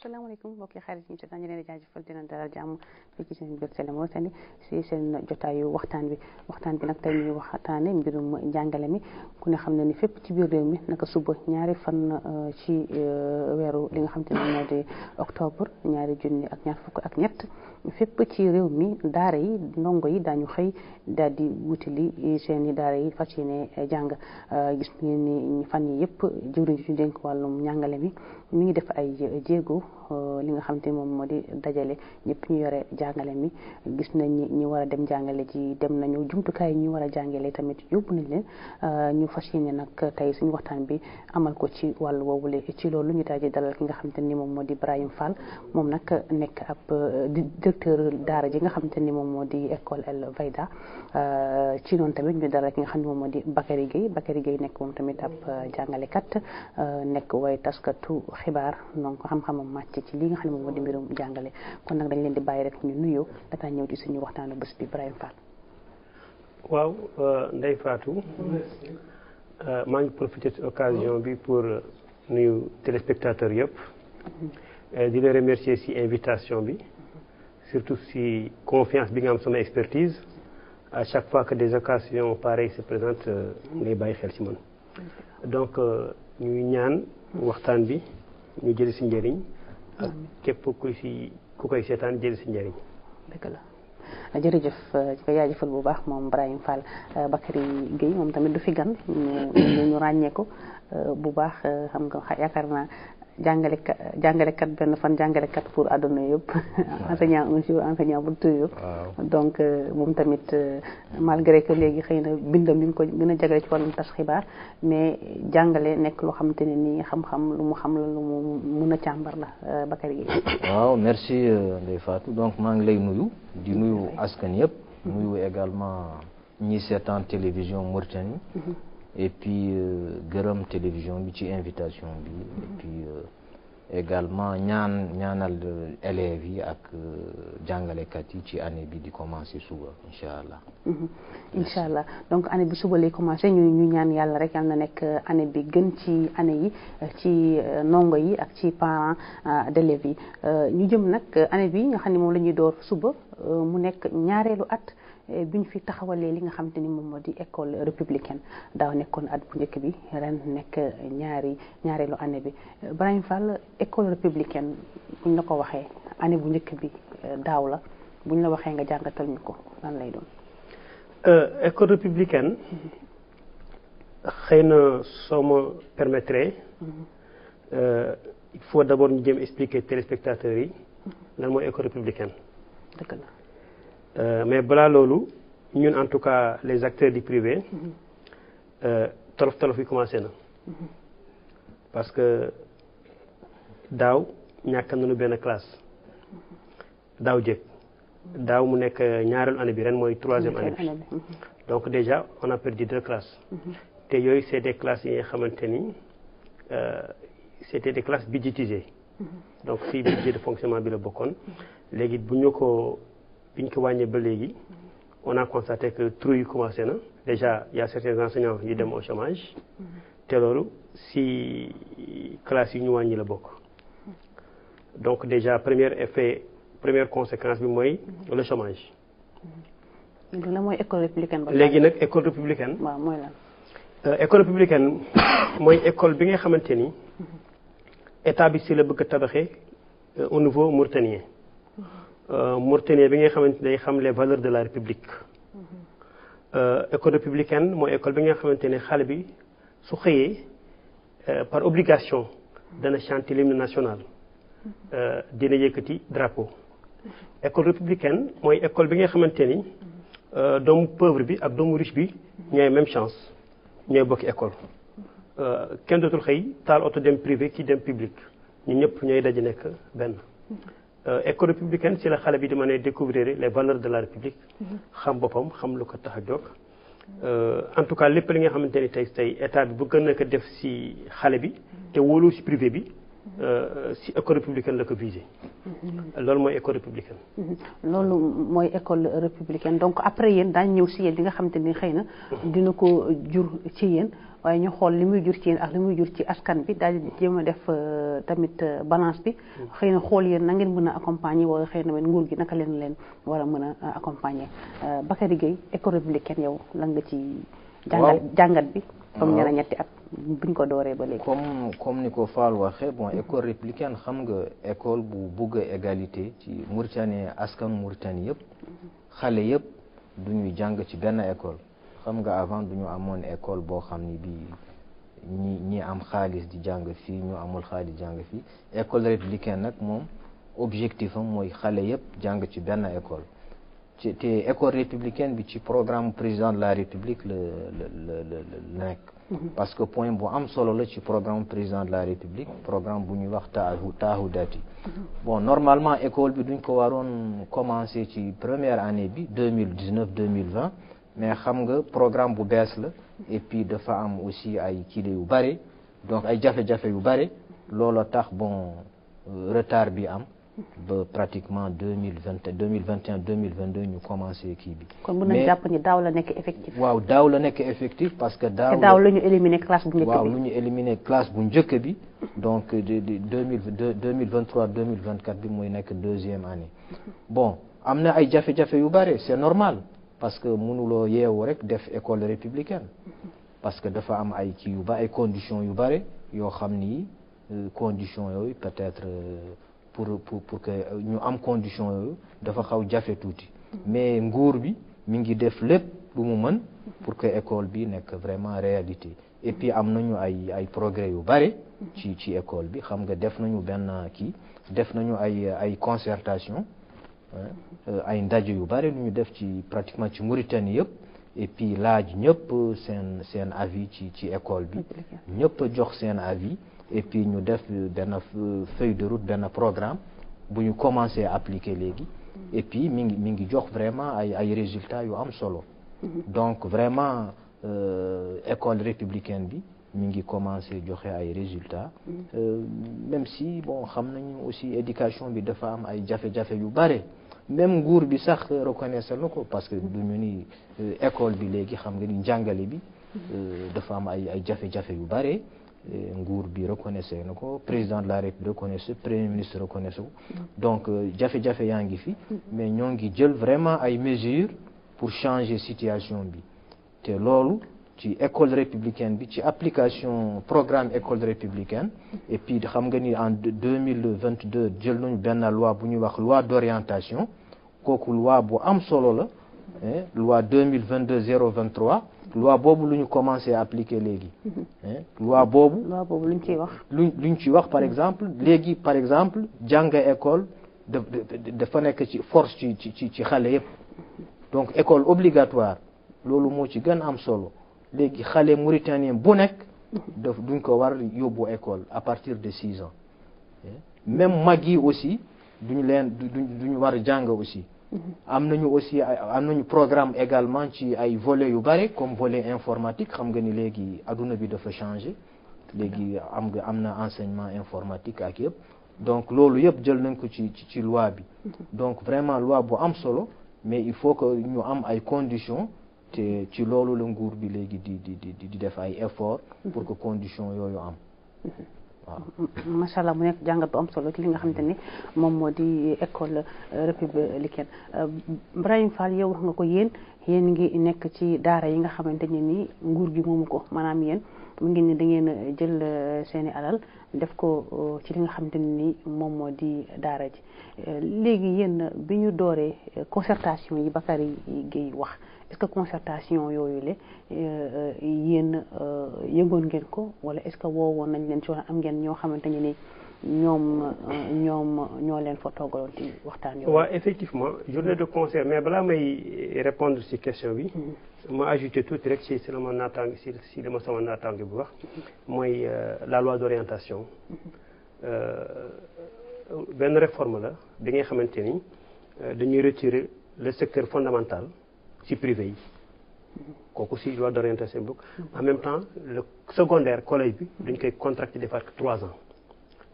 asalaamaaleykum mbokki xarit yi ñu seetaan ñu leen di jaajëfal dina dalal jàmm fii ci seen biir Sélé Mauritanie si seen jotaayu waxtaan bi waxtaan bi nag tey ñuy waxtaane mbirum njàngale mi ku ne xam ne ni fépp ci biir réew mi naka suba ñaari fan ci weeru li nga xam te ne moo di octobre ñaari junni ak ñaar fukk ak ñett fépp ci réew mi daara yi ndongo yi daañu xëy daal di wutali seen i daara yi fas yéene jàng gis ngeen ni fan yi yëpp jëwriñ ji ñu dénk wàllum njàngale mi mi ngi def ay jéego li nga xam te moom moo di dajale ñëpp ñu yore jàngale mi gis nañ ni ñi war a dem jàngale ji dem nañu jumtukaay yi ñu war a jàngale tamit yóbbu nañ leen ñu fas yéene nag tey suñu waxtaan bi amal ko ci wàllu woowule ci loolu ñu daal di dalal ki nga xam te ni moom moo di Ibrahima Fall moom nag nekk ab directeur daara ji nga xam te ni moom moo di école El Vayda ci noonu tamit ñu dalal ki nga xam ne moom moo di Bakary Gueye Bakary Gueye nekk moom tamit ab jàngalekat nekk way taskatu xibaar donc xam-xamam màcc ci li nga xam ne moom moo di mbirum jàngale kon nag dañ leen di bàyyi rek ñu nuyoo dataa ñëw ci suñu waxtaanu bés bi Ibrahima Fall. waaw Ndeye Fatou maa ngi profité ci occasion bi pour nuyu téléspectateurs yëpp di la remercier ci invitation bi surtout ci confiance bi nga am sama expertise à chaque fois que des occasions pareilles se présentent ngay bàyyi xel ci man donc ñuy ñaan waxtaan bi ñu jëli ci njëriñ ak képp ku ci ku koy seetaan jëli ci njëriñ dëgg la jërëjëf ci ko jaajëfal bu baax moom Ibrahima Fall Bakary Gueye moom tamit du fi gan ñu ñu ràññee ko bu baax xam nga yaakaar naa jàngalekat jàngalekat benn fan jàngalekat pour àdduna yëpp enseignant un jour enseignant pour toujours donc moom tamit malgré que léegi xëy na bindam mi ngi ko gën a jagale ci wàllum tas xibaar mais jàngale nekk loo xamante ne nii xam-xam lu mu xam la lu mu mun a càmbar la Bakary Gueye waaw merci Ndeye Fatou donc maa ngi lay nuyu di nuyu askan yëpp nuyu également ñi seetaan télévision Mauritanie et puis gërëm télévision bi ci invitation bi et puis également ñaan ñaanal élèves yi ak jàngalekat yi ci année bi di commencer suba incha allah. incha allah donc année bi suba lay commencer ñu ñu ñaan yàlla rek yàlla na nekk année bi gën ci année yi ci ndongo yi ak ci parents d'élèves yi ñu jëm nag année bi nga xam ne moom la ñuy door suba mu nekk ñaareelu at. bi ñu fi taxawalee li nga xamante ni moom moo di école républicaine daaw nekkoon at bu njëkk bi ren nekk ñaari ñaareelu année bi Ibrahima Fall école républicaine buñ la ko waxee année bu njëkk bi daaw la buñ la waxee nga jàngatal ñu ko lan lay doon. école républicaine xëy na soo ma permettre il faut d'abord ñu jëm expliquer téléspectateurs yi lan mooy école républicaine. dëgg la. Euh, mais balaa loolu ñun en tout cas les acteurs du privé tolof tolof yi commencé na parce que daaw ñàkk nañu benn classe daaw jëkk daaw mu nekk ñaareelu année bi ren mooy troisième année bi donc déjà on a perdu deux classes te yooyu c'est des classes yi nga xamante ni c'était des classes budgétisées donc si budget de fonctionnement bi la bokkoon léegi bu ñu ko bi ñu ko wàññee ba léegi on a constaté que trou yi commencé na déjà il y a certains enseignants yu dem au chômage te loolu si classe yi ñu wàññi la bokk donc déjà premier effet première conséquence bi mooy le chômage. la mooy école républicaine. léegi nag école républicaine. waaw mooy lan. école républicaine mooy école bi nga xamante ni état bi si la bëgg a tabaxee au niveau mauritanien. Mauritanie bi nga xamante day xam les valeurs de la république école républicaine mooy école bi nga xamante ne xale bi su xëyee par obligation dana chanter l'hymne national dina yëkkati drapeau école républicaine mooy école bi nga xamante ni doomu pauvre bi ak doomu riche bi ñooy même chance ñooy bokki école kenn dootul xëy taal oto dem privé ki dem public ñun ñëpp ñooy daje nekk benn école républicaine ci la xale bi di mën a découvrir les valeurs de la république xam boppam xam lu ko tax a jóg en tout cas lépp li nga xamante ni tey tey état bi bu gën a ko def ci xale bi te wóolu ci privé bi ci école républicaine la ko visé loolu mooy école républicaine loolu mooy école républicaine donc après yéen daañu ñëw ci yéen li nga xamante ni xëy na dina ko jur ci yéen waaye ñu xool li muy jur ci yéen ak li muy jur ci askan bi daal di jéem a def tamit balance bi xëy na xool yéen na ngeen mën a accompagner wala xëy na nguur gi naka leen leen war a mën a accompagner Bakary Gueye école républicaine yow lan nga ci jàngat jàngat bi comme ñeneen ñetti at buñ ko dooree ba léegi comme comme ni ko Fall waxee bon école républicaine xam nga école bu bugg égalité ci Mauritanie askan Mauritanie yëpp xale yëpp du ñuy jàng ci benn école xam nga avant du ñu amoon école boo xam ni bi ñi ñi am xaalis di jàng fii ñu amul xaalis jàng fii école républicaine nag moom objectif am mooy xale yëpp jàng ci benn école ci te école républicaine bi ci programme président de la république la la la la nekk parce que point bu am solo la ci programme président de la république programme bu ñuy wax taahu taahu dati bon normalement école bi duñ ko waroon commencer ci première année bi deux mille dix neuf deux mille vingt mais xam nga programme bu bees la et puis dafa am aussi ay kile yu bare donc ay jafe-jafe yu bare loolu tax bon retard bi am ba pratiquement deux mille vingt deux mille vingt et un deux mille vingt deux ñu commencé kii bi. kon mën nañu jàpp ni daaw la nekk effectif. waaw daaw la nekk effectif parce que. daaw te daaw la ñu éliminé classe bu njëkk bi waaw lu ñu éliminé classe bu njëkk bi. donc de de deux mille deux mille vingt trois deux mille vingt quatre bi mooy nekk deuxième année. bon am na ay jafe-jafe yu bare c'est normal parce que mënuloo yeewu rek def école républicaine. parce que dafa am ay kii yu ba ay conditions yu bare yoo xam ni conditions yooyu peut-être. pour pour pour que ñu am condition yooyu dafa xaw jafe tuuti mais nguur bi mi ngi def lépp lu mu mën pour que école bi nekk vraiment réalité et puis am nañu ay ay progrès yu bare ci ci école bi xam nga def nañu benn kii def nañu ay ay concertation ay ndaje yu bare lu ñu def ci pratiquement ci Mauritanie yëpp et puis laaj ñëpp seen seen avis ci ci école bi ñëpp jox seen avis et puis ñu def benn feuille de route benn programme bu ñu commencé appliquer léegi et puis mi ngi mi ngi jox vraiment ay ay résultats yu am solo donc vraiment école républicaine bi mi ngi commencé joxe ay résultats même si bon xam nañu aussi éducation bi dafa am ay jafe-jafe yu bare même nguur bi sax reconnaître na ko parce que du ñu ni école bi léegi xam nga ni njàngale bi dafa am ay ay jafe-jafe yu bare nguur bi reconnaissé na ko président de la république reconnaissé premier ministre reconnaissé ko donc jafe-jafe yaa ngi fi mais ñoo ngi jël vraiment ay mesures pour changer situation bi te loolu ci école républicaine bi ci application programme école républicaine et puis xam nga ni en deux mille vingt deux jël nañu benn loi bu ñuy wax loi d'orientation kooku loi bu am solo la loi deux mille vingt deux zéro vingt trois loi boobu lu ñu commencé appliquer léegi loi boobu loi boobu lu ñu ciy wax lu lu ñu ciy wax par exemple léegi par exemple jàng école da dafa nekk ci force ci ci ci xale yépp donc école obligatoire loolu moo ci gën am solo léegi xale mauritanien bu nekk daf duñ ko war yóbbu école à partir de six ans même mag yi aussi duñu leen duñ duñu war jàng aussi am nañu aussi am nañu programme également ci ay volets yu bare comme volet informatique xam nga ni léegi adduna bi dafa changer léegi am nga am na enseignement informatique ak yëpp donc loolu yëpp jël nañ ko ci ci loi bi donc vraiment loi bu am solo mais il faut que ñu am ay conditions te ci loolu la nguur bi léegi di di di di def ay efforts pour que conditions yooyu am waaw macha allah mu nekk jàngat bu am solo ci li nga xamante ni moom moo di école républicaine Brahim Fall yow wax nga ko yéen yéen ngi nekk ci daara yi nga xamante ne ni nguur gi moomu ko maanaam yéen mu ngi ni da ngeen jël seeni alal def ko ci li nga xamante ne ni moom moo di daara ji léegi yéen bi ñu dooree concertation yi Bakary Gueye wax est-ce que concertation yooyu la yéen yëgoon ngeen ko wala est-ce que woowoon nañ leen ci wala am ngeen ñoo xamante ne ni ñoom ñoom ñoo leen fa toogaloon ci waxtaan yooyu. waaw effectivement journée de concert mais balaa may répondre ci question bi. ma ajouté tuuti rek ci si la ma naataange si si li ma sama naataange bu wax. mooy la loi d'orientation. benn réforme la bi nga xamante ni dañuy retirer le secteur fondamental ci privé yi kooku ci loi d'orientation bokk en même temps le secondaire collège bi dañ koy contracté defaat trois ans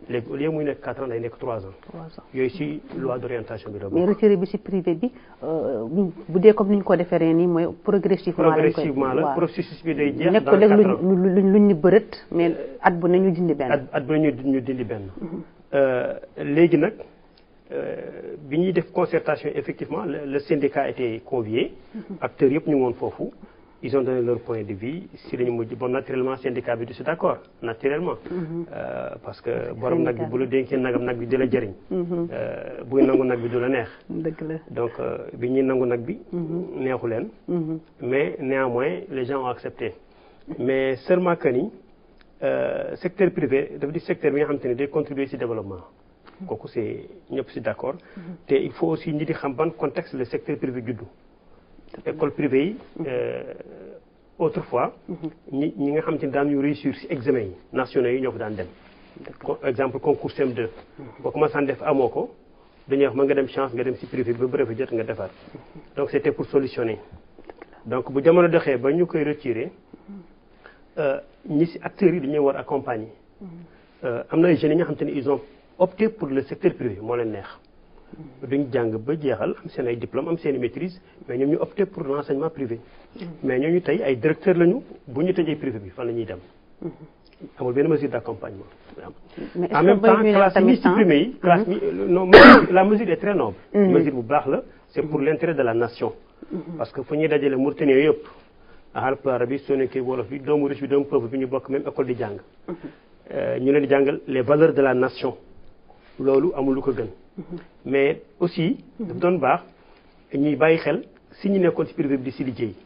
léegi au lieu muy nekk 4 ans day nekk 3 ans trois ans yooyu si loi d'orientation bi la mais bokk retiré bi ci privé bi euh, bu bu dee comme ni ñu ko defee ren nii mooy progressivement lañ koy progressivement la waaw. processus bi day jeex nekk dans léegi 4 ans luñ luñ luñ luñ ñu bërët mais at bu ne ñu dindi benn at at ba ñu ñu dindi benn Euh, léegi nag euh, bi ñuy def concertation effectivement le, le syndicat a été convié acteurs yëpp ñu ngi woon foofu ils ont donné leur point de vue si lañu mujj bon naturellement syndicat bi du si d'accord naturellement Euh, parce que borom nag bi bu la dénkee nagam nag bi di la jëriñ Euh, buy nangu nag bi du la neex dëgg la donc euh, bi ñuy nangu nag bi neexu leen mais néanmoins les gens ont accepté mais seulement que ni euh, secteur privé dafa di secteur bi nga xamante ne day contribuer ci développement kooku c'est ñëpp ci d'accord te il faut aussi ñi di xam ban contexte le secteur privé juddu école privée yi euh, autrefois ñi ñi nga xamante ne daan ñu réussir ci examen yi nationaux yi ñoo fa daan dem Co- exemple concours CM2 boo commencé def amoo ko dañuy wax mën nga dem chance nga dem ci privé bi ba brevet jot nga defar donc c'était pour solutionner donc bu jamono doxee ba ñu koy retirer euh, ñi ci acteurs yi dañuy war accompagner Euh, am na ay jeunes yi nga xamante ne ils ont opté pour le secteur privé moo leen neex duñ jàng ba jeexal am seen ay diplôme am seen i maîtrise mais ñoom ñu opté pour l'enseignement privé mais ñooñu tey ay directeur lañu bu ñu tëjee privé bi fan la ñuy dem amul benn mesure d'accompagnement mais est-ce en que même bay temps ñu leen classe tamit yi temps supprimé yi classe yi non mesure- la mesure est très noble mesure bu baax la c'est pour l'intérêt de la nation parce que fu ñuy dajale Mauritanie yëpp Haalpulaar bi Soninké wolof bi doomu riche bi doomu pauvre bi ñu bokk même école di jàng Euh, ñu leen di jàngal les valeurs de la nation loolu amul lu ko gën mais aussi daf doon baax ñuy bàyyi xel si ñu nekkoon ci privé bi di si liggéey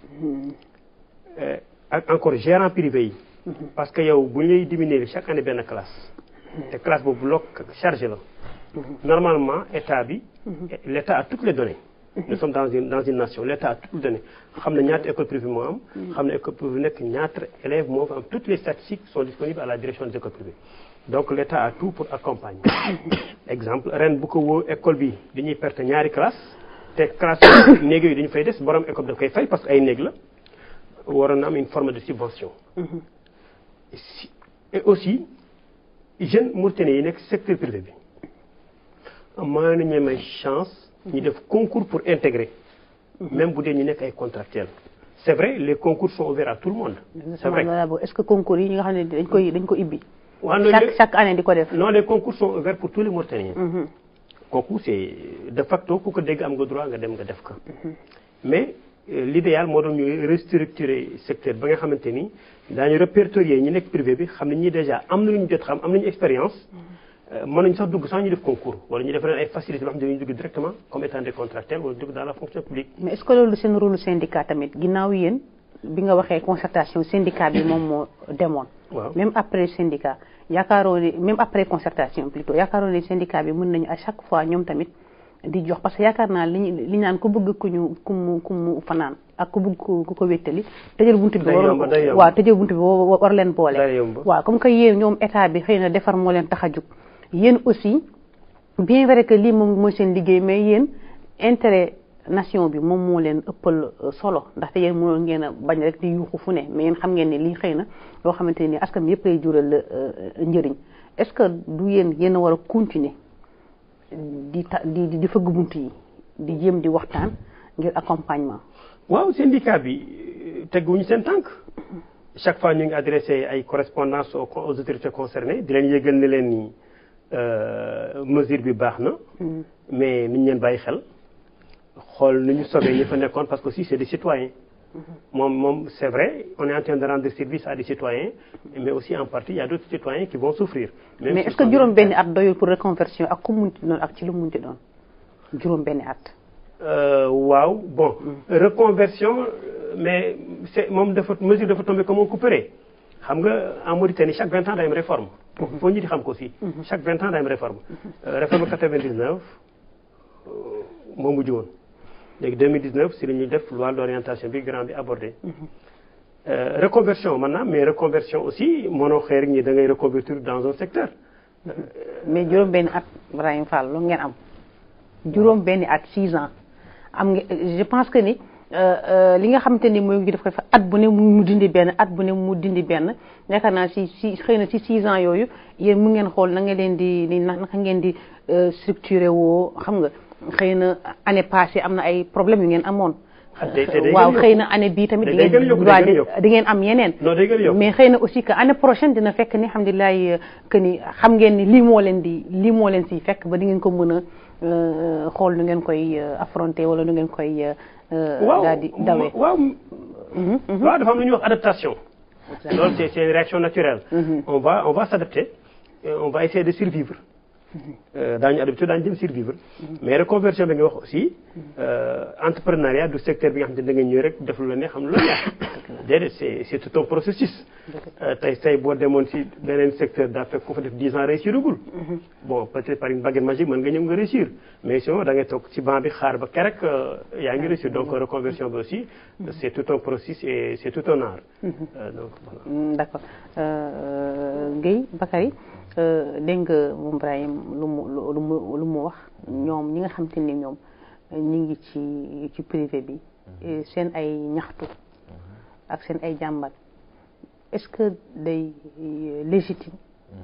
Euh, ak encore gérant privé yi parce que yow bu ñu lay diminuer chaque année benn classe te classe boobu loo chargé la normalement état bi l'état a toutes les données nous sommes dans une dans une nation l'état a toutes les données xam na ñaata école privée moo am xam na école privée nekk ñaata élèves moo fa am toutes les statistiques sont disponibles à la direction des écoles privées donc l'état a tout pour accompagner exemple ren bu ko woo école bi dañuy perte ñaari classe te classe néeg yooyu dañu fay des borom école daf koy fay parce que ay néeg la waroon na am une forme de subvention Si- et aussi jeunes Mauritaniens yi nekk secteur privé bi maa nañu may chance ñu def concours pour intégrer même bu dee ñu nekk ay contractuels c'est vrai les concours sont ouverts à tout le monde c'est vrai Voilà, bon, est-ce que concours yi nga xam ne dañ koy dañ ko ibbi waaw non, chaque les- chaque année di ko def non les concours sont ouverts pour tous les Mauritaniens kooku c'est de facto ku ko dégg am nga droit nga dem nga def ko mais euh, l'idéal moo doon ñu restructurer secteur ba nga xamante ni daañu répertorier ñi nekk privé bi xam ne ñi déjà am na lu ñu jot xam am nañu expérience euh, mën nañu sax dugg sans ñu def concours wala ñu def leen ay facilités yoo xam ne dañuy dugg directement comme étant des contractuels wala dugg dans la fonction publique mais est-ce que loolu seen rôle syndicat tamit ginnaaw yéen bi nga waxee concertation syndicat bi moom moo demoon waaw même après syndicat yaakaaroo ne même après concertation plutôt yaakaaroo ne syndicat bi mën nañu à chaque fois ñoom tamit di jox parce que yaakaar naa li ñu li ñu naan ku bëgg ku ñu ku mu ku mu fanaan ak ku bëgg ku ku ko wéttali tëjal buntu bi Day war yomb, day yomb. waaw tëjal buntu bi wa- war leen boole Day yomb. waaw comme que yéen ñoom état bi xëy na defar moo leen tax a jóg yéen aussi bien vrai que lii moom mooy seen liggéey mais yéen intérêt nation bi moom moo leen ëppal euh, solo ndaxte yéen mënoon ngeen a bañ rek di yuuxu fu ne mais yéen xam ngeen ne lii xëy na loo xamante ni askan bi yëpp lay jural euh, njëriñ est-ce que du yéen yéen a war a continuer di ta di di di fëgg bunt yi di jéem di waxtaan ngir accompagnement. waaw syndicat bi euh, teguwuñu seen tànk chaque fois ñu ngi adressé ay correspondance aux, aux autorités concernées di leen yëgal ne leen ni euh, mesure bi baax na mais niñ leen bàyyi xel xool nu ñu sobee ñi fa nekkoon parce que aussi c'est des citoyens moom moom c'est vrai on est en train de rendre service à des citoyens mais aussi en partie il y a d'autres citoyens qui vont souffrir Même mais s'ils est-ce que sont juróom benn militaires. at doyul pour reconversion ak ku munti doon ak ci lu munti doon juróom benn at. Euh, waaw bon reconversion euh, mais c'est moom dafa mesure dafa tombé comme un couperet xam nga en Mauritanie chaque vingt ans day am réforme foo ñu di xam ko aussi chaque vingt ans day am réforme Euh, réforme 99 euh, moo mujj woon léegi 2019 si la ñuy def loi d'orientation bi grand bi abordé Euh, reconversion maintenant mais reconversion aussi mënoo xëy rek ñi da ngay reconvertir dans un secteur mais juróom benn at Ibrahima Fall lu ngeen am juróom benn at six ans am nga je pense que ni li nga xamante ni mooy ngi def ko fa at bu ne mu dindi benn at bu ne mu dindi benn yaakaar naa si si xëy na si six ans yooyu yéen mu ngeen xool na nga leen di ni naka ngeen di structuré woo xam nga xëy na année passée am na ay problème yu ngeen amoon waaw xëy na année bii tamit di ngeen waa di ngeen am yeneen mais xëy na aussi que année prochaine dina fekk ni alhamdulilah que ni xam ngeen ni lii moo leen di lii moo leen si fekk ba di ngeen ko mën a xool nu ngeen koy affronter wala nu ngeen koy daal di dawee waaw waaw dafa am lu ñuy wax adaptation loolu c'est c'est une réaction naturelle on va on va s'adapter on va essayer de survivre daañu adapté daañu jëm survivre mais reconversion bi nga wax aussi entrepreneuriat du secteur bi nga xam ne da nga ñëw rek def lu la ne xam lu la neex déedéet c'est c'est tout un processus tey tey boo demoon si beneen secteur daa fekk ku fa def dix ans réussiragul bon peut-être par une baguette magique mën nga ñëw nga réussir mais sinon da ngay toog ci banc bi xaar ba kerek yaa ngi réussir donc reconversion bi aussi c'est tout un processus et c'est tout un art donc voilà d'accord Guèye Bakary dégg nga moom Ibrahim lu mu lu mu lu mu wax ñoom ñi nga xam te ni ñoom ñi ngi ci ci privé bi seen ay ñaxtu ak seen ay jàmbat est-ce que day légitime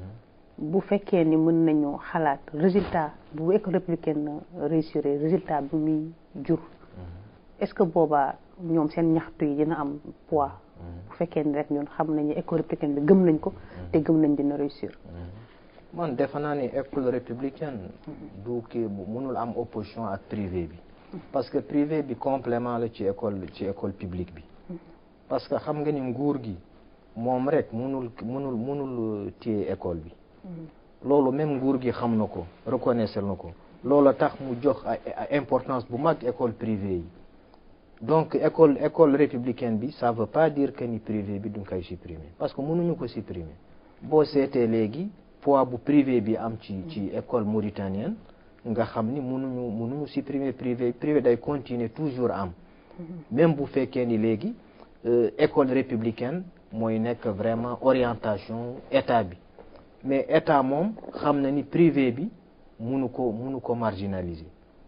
bu fekkee ni mën nañu xalaat résultat bu école républicaine réussir résultat bi muy jur est-ce que boobaa ñoom seen ñaxtu yi dina am poids bu fekkee ni rek ñun xam nañu école républicaine bi gëm nañ ko te gëm nañ dina réussir man defe naa ni école républicaine du kii mënul am opposition ak privé bi parce que privé bi complément la ci école ci école publique bi parce que xam nga ni nguur gi moom rek mënul mënul mënul téye école bi loolu même nguur gi xam na ko reconnaître na ko loolu tax mu jox importance bu mag école privée yi donc école école républicaine bi ça veut pas dire que ni privé bi duñ koy supprimer parce que mënuñu ko supprimer boo seetee léegi poids bu privé bi am ci ci école mauritanienne nga xam ni mënuñu mënuñu supprimer privé privé day continuer toujours am même bu fekkee ni léegi école républicaine mooy nekk vraiment orientation état bi mais état moom xam na ni privé bi mënu ko mënu ko marginaliser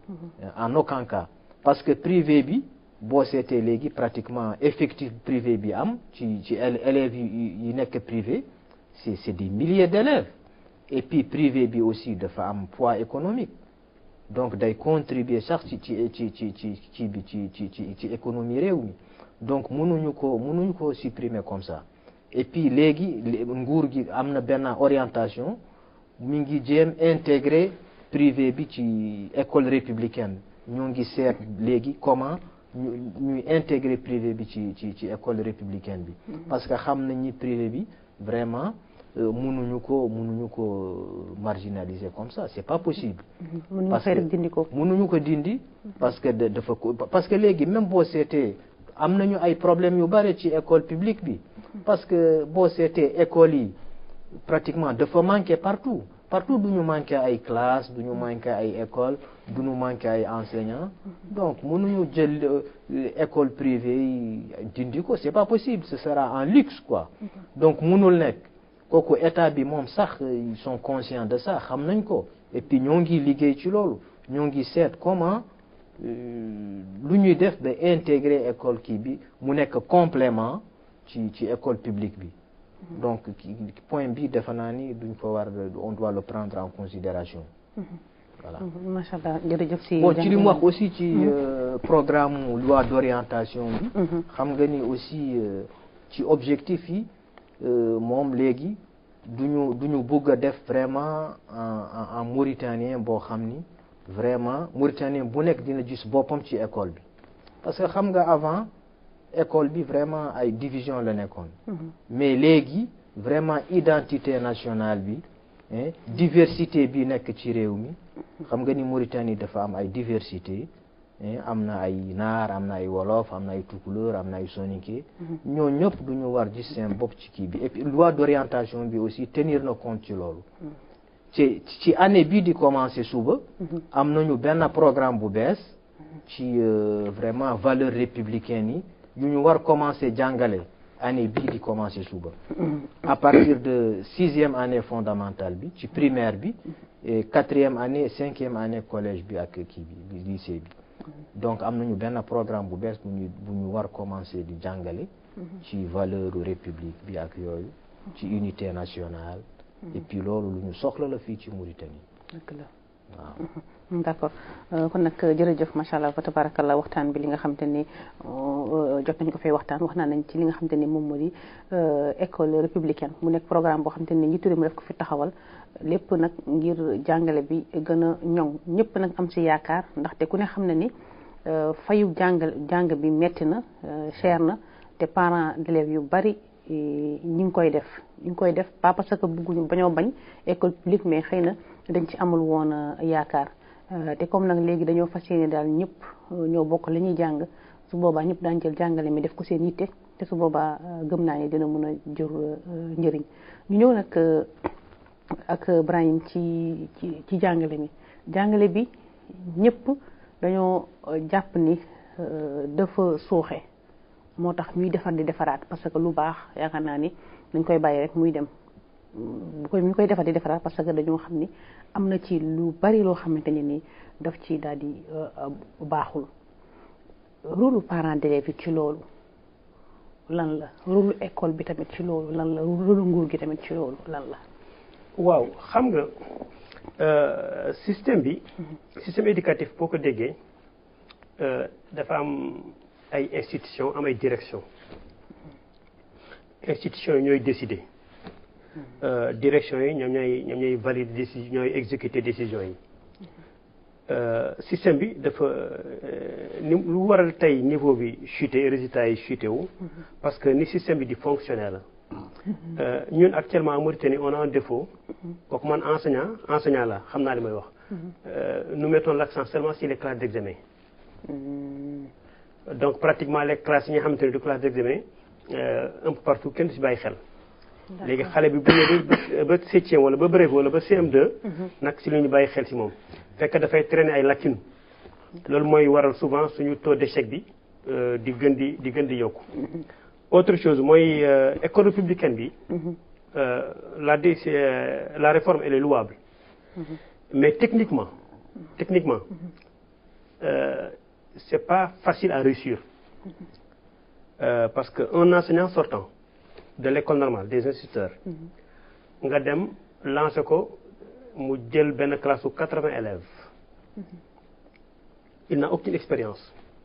en aucun cas parce que privé bi boo seetee léegi pratiquement effectif privé bi am ci ci élèves yi yi nekk privé c'est c'est des milliers d'élèves et puis privé bi aussi dafa am poids économique donc day contribuer sax ci ci ci ci ci ci bi ci ci ci ci économie réew mi donc mënuñu ko mënuñu ko supprimer comme ça et puis léegi nguur gi am na benn orientation mi ngi jéem intégrer privé bi ci école républicaine ñoo ngi seet léegi comment ñu ñuy intégrer privé bi ci ci ci école républicaine bi parce que xam nañ ni privé bi vraiment mënuñu ko mënuñu ko marginaliser comme ça c'est pas possible parce que mënuñu ko dindi parce que dafa ko parce que léegi même boo seetee am nañu ay problèmes yu bari ci école publique bi parce que boo seetee école yi pratiquement dafa manquer partout partout du ñu manquer ay classes du ñu manquer ay école du ñu manquer ay enseignants donc mënuñu jël école privée yi dindi ko c'est pas possible ce sera un luxe quoi donc mënul nekk kooku état bi moom sax ils sont conscients de ça xam nañ ko et puis ñoo ngi liggéey ci loolu ñoo ngi seet comment lu ñuy def ba intégrer école kii bi mu nekk complément ci ci école publique bi donc point bi defe naa ni duñ ko war on doit le prendre en considération voilà macha allah jërëjëf si bon ci li mu wax aussi ci programme loi d'orientation bi xam nga ni aussi ci objectif yi moom léegi duñu duñu bëgg a def vraiment en en mauritanien boo xam ni vraiment mauritanien bu nekk dina gis boppam ci école bi parce que xam nga avant école bi vraiment ay division la nekkoon mais léegi vraiment identité nationale bi diversité bi nekk ci réew mi xam nga ni Mauritanie dafa am ay diversité am na ay naar am na ay wolof am na ay tukulóor am na ay soninké ñoo ñëpp du ñu war gis seen bopp ci kii bi et puis loi d'orientation bi aussi tenir na compte ci loolu ci ci année bii di commencer suba am nañu benn programme bu bees ci vraiment valeur républicaine yi yu ñu war commencer jàngale année bii di commencer suba à partir de sixième année fondamentale bi ci primaire bi et quatrième année cinquième année collège bi ak kii bi lycée bi donc am nañu benn programme bu bees bu ñu bu ñu war commencer di jàngale ci valeur république bi ak yooyu ci unité nationale et puis loolu lu ñu soxla la fii ci Mauritanie dëgg la waaw d'accord kon nag jërëjëf macha allah fa tabarakallah waxtaan bi li nga xam te ni jot nañ ko fay waxtaan wax naa nañ ci li nga xam te ni moom moo di école républicaine mu nekk programme boo xam te ni njiitu réew mi daf ko fi taxawal lépp nag ngir jàngale bi gën a ñoŋ ñëpp nag am ci yaakaar ndaxte ku ne xam na ni fayu jàngal jàng bi metti na cher na te parents d'élèves yu bari ñi ngi koy def ñi ngi koy def pas parce que bëgguñu bañoo bañ école publique mais xëy na dañ ci amul woon yaakaar te comme nag léegi dañoo fas yéene daal ñëpp ñoo bokk la ñuy jàng su boobaa ñëpp daan jël jàngale mi def ko seen yitte te su boobaa gëm naa ne dina mën a jur njëriñ ñu ñëw nag ak Brahim ci ci ci jàngale mi jàngale bi ñëpp dañoo jàpp ni dafa suuxe moo tax ñuy defar di defaraat parce que lu baax yaakaar naa ni dañ koy bàyyi rek muy dem bu koy ñu koy defar di defaraat parce que dañoo xam ni am na ci lu bari loo xamante ne ni daf ci daal di baaxul rôle parents d'élèves yi ci loolu lan la rôle école bi tamit ci loolu lan la rôle nguur gi tamit ci loolu lan la waaw xam nga système bi système éducatif boo ko déggee dafa am ay institution am ay direction institution yi ñooy décider direction yi ñoom ñooy ñoom ñooy valider décision ñooy exécuter décision yi système bi dafa ni lu waral tey niveau bi chuté résultats yi chuté wu parce que ni système bi di fonctionner la ñun actuellement en Mauritanie on a un défaut kooku man enseignant enseignant la xam naa li may wax nous mettons l'accent seulement sur les classes d'examen donc pratiquement les classes yi nga xamante ne du classe d'examen un peu partout kenn du si bàyyi xel léegi xale bi bu ñëwee ba septième wala ba brevet wala ba CM2 nag si lu ñu bàyyi xel si moom fekk dafay traîner ay lacunes loolu mooy waral souvent suñu taux d'échec bi di gën di di gën di yokku autre chose mooy école républicaine bi la d la réforme elle est louable mais techniquement techniquement c'est pas facile à réussir parce que un enseignant sortant de l'école normale des instituteurs nga dem lancer ko mu jël benn classe su quatre-vingts élèves il n'a aucune expérience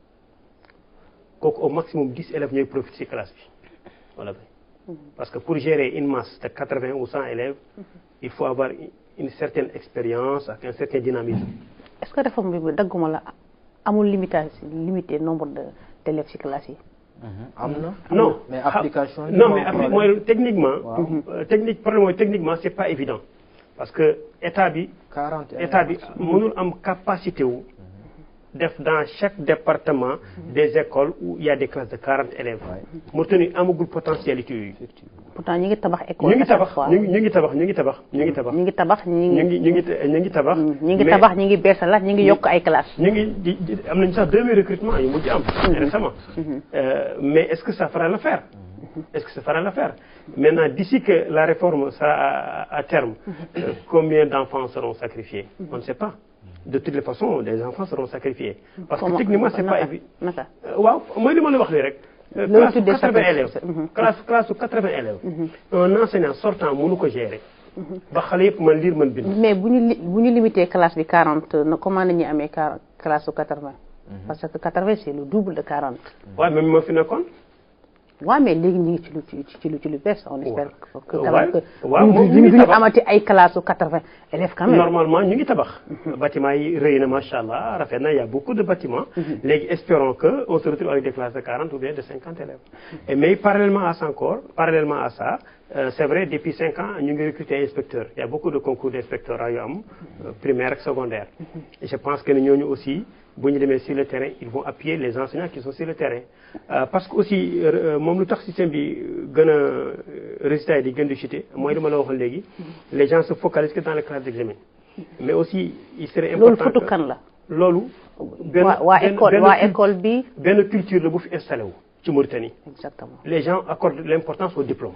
kooku au maximum dix élèves ñooy profiter ci classe bi voilà parce que pour gérer une masse de quatre-vingts ou cent élèves il faut avoir une certaine expérience ak un certain dynamisme est-ce que réforme bi dagguma la amul limitation limité nombre de d'élèves ci classe yi am na non mais application non mais appli mooy techniquement technique problème mooy techniquement c'est pas évident parce que état bi état bi mënul am capacité wu def dans chaque département des écoles où il y a des classes de quarante élèves Mauritanie amagul potentialité yooyu pourtant ñu ngi tabax école ñu ngi tabax ñu ngi ñu ngi tabax ñu ngi tabax ñu ngi tabax ñu ngi tabax ñu ñu ngi ngi ñu ngi ñu ngi tabax ñu ngi tabax ñu ngi beesalaat ñu ngi yokk ay classes ñu ngi di di am nañu sax deux mille recrutements yu mujj am récemment Euh, mais est-ce que ça fera l'affaire est-ce que ça fera l'affaire maintenant d'ici que la réforme sera à, à terme euh, combien d'enfants seront sacrifiés on ne sait pas de toutes les façons des enfants seront sacrifiés parce que Comment- techniquement c'est pas naka évident naka waaw mooy li ma la wax nii rek Euh, Loolu classe su tuddee 80 sacrifice. élèves Mhm. classe classe su 80 élèves un enseignant sortant mënu ko gérer ba xale yëpp mën lire mën bind mais bu ñu li bu ñu limité classe bi 40 na comment nañu amee car- classe su 80 parce que 80 c'est le double de 40 waaw même moo fi nekkoon waaw mais léegi ñu ngi ci lu ci ci lu ci lu bees on espère que que quand Ouais. même que Ouais, moom ñu ñu ngi ñu tabax. amati ay classe su 80 élèves quand même normalement ñu ngi tabax bâtiment yi rëy na macha allah rafet na y a beaucoup de bâtiments léegi espérons que on se retrouve avec des classes de 40 ou bien de 50 élèves Et mais parallèlement à ça encore parallèlement à ça euh, c'est vrai depuis 5 ans ñu ngi recruter inspecteurs il y a beaucoup de concours d'inspecteurs yu am euh, primaire ak secondaire et je pense que ne ñooñu aussi bu ñu demee sur le terrain ils vont appuyer les enseignants qui sont sur le terrain Euh, parce que aussi euh, moom lu tax système bi gën a euh, résultats yi di gën di chuter mooy li ma la waxoon léegi les gens se focalisent que dans les classes d'examen mais aussi il serait loolu important fotu que- kan la loolu benn waa waa benn- école benn waa cul- école bi benn culture la bu fi installé wu ci Mauritanie exactement les gens accordent l'importance au diplôme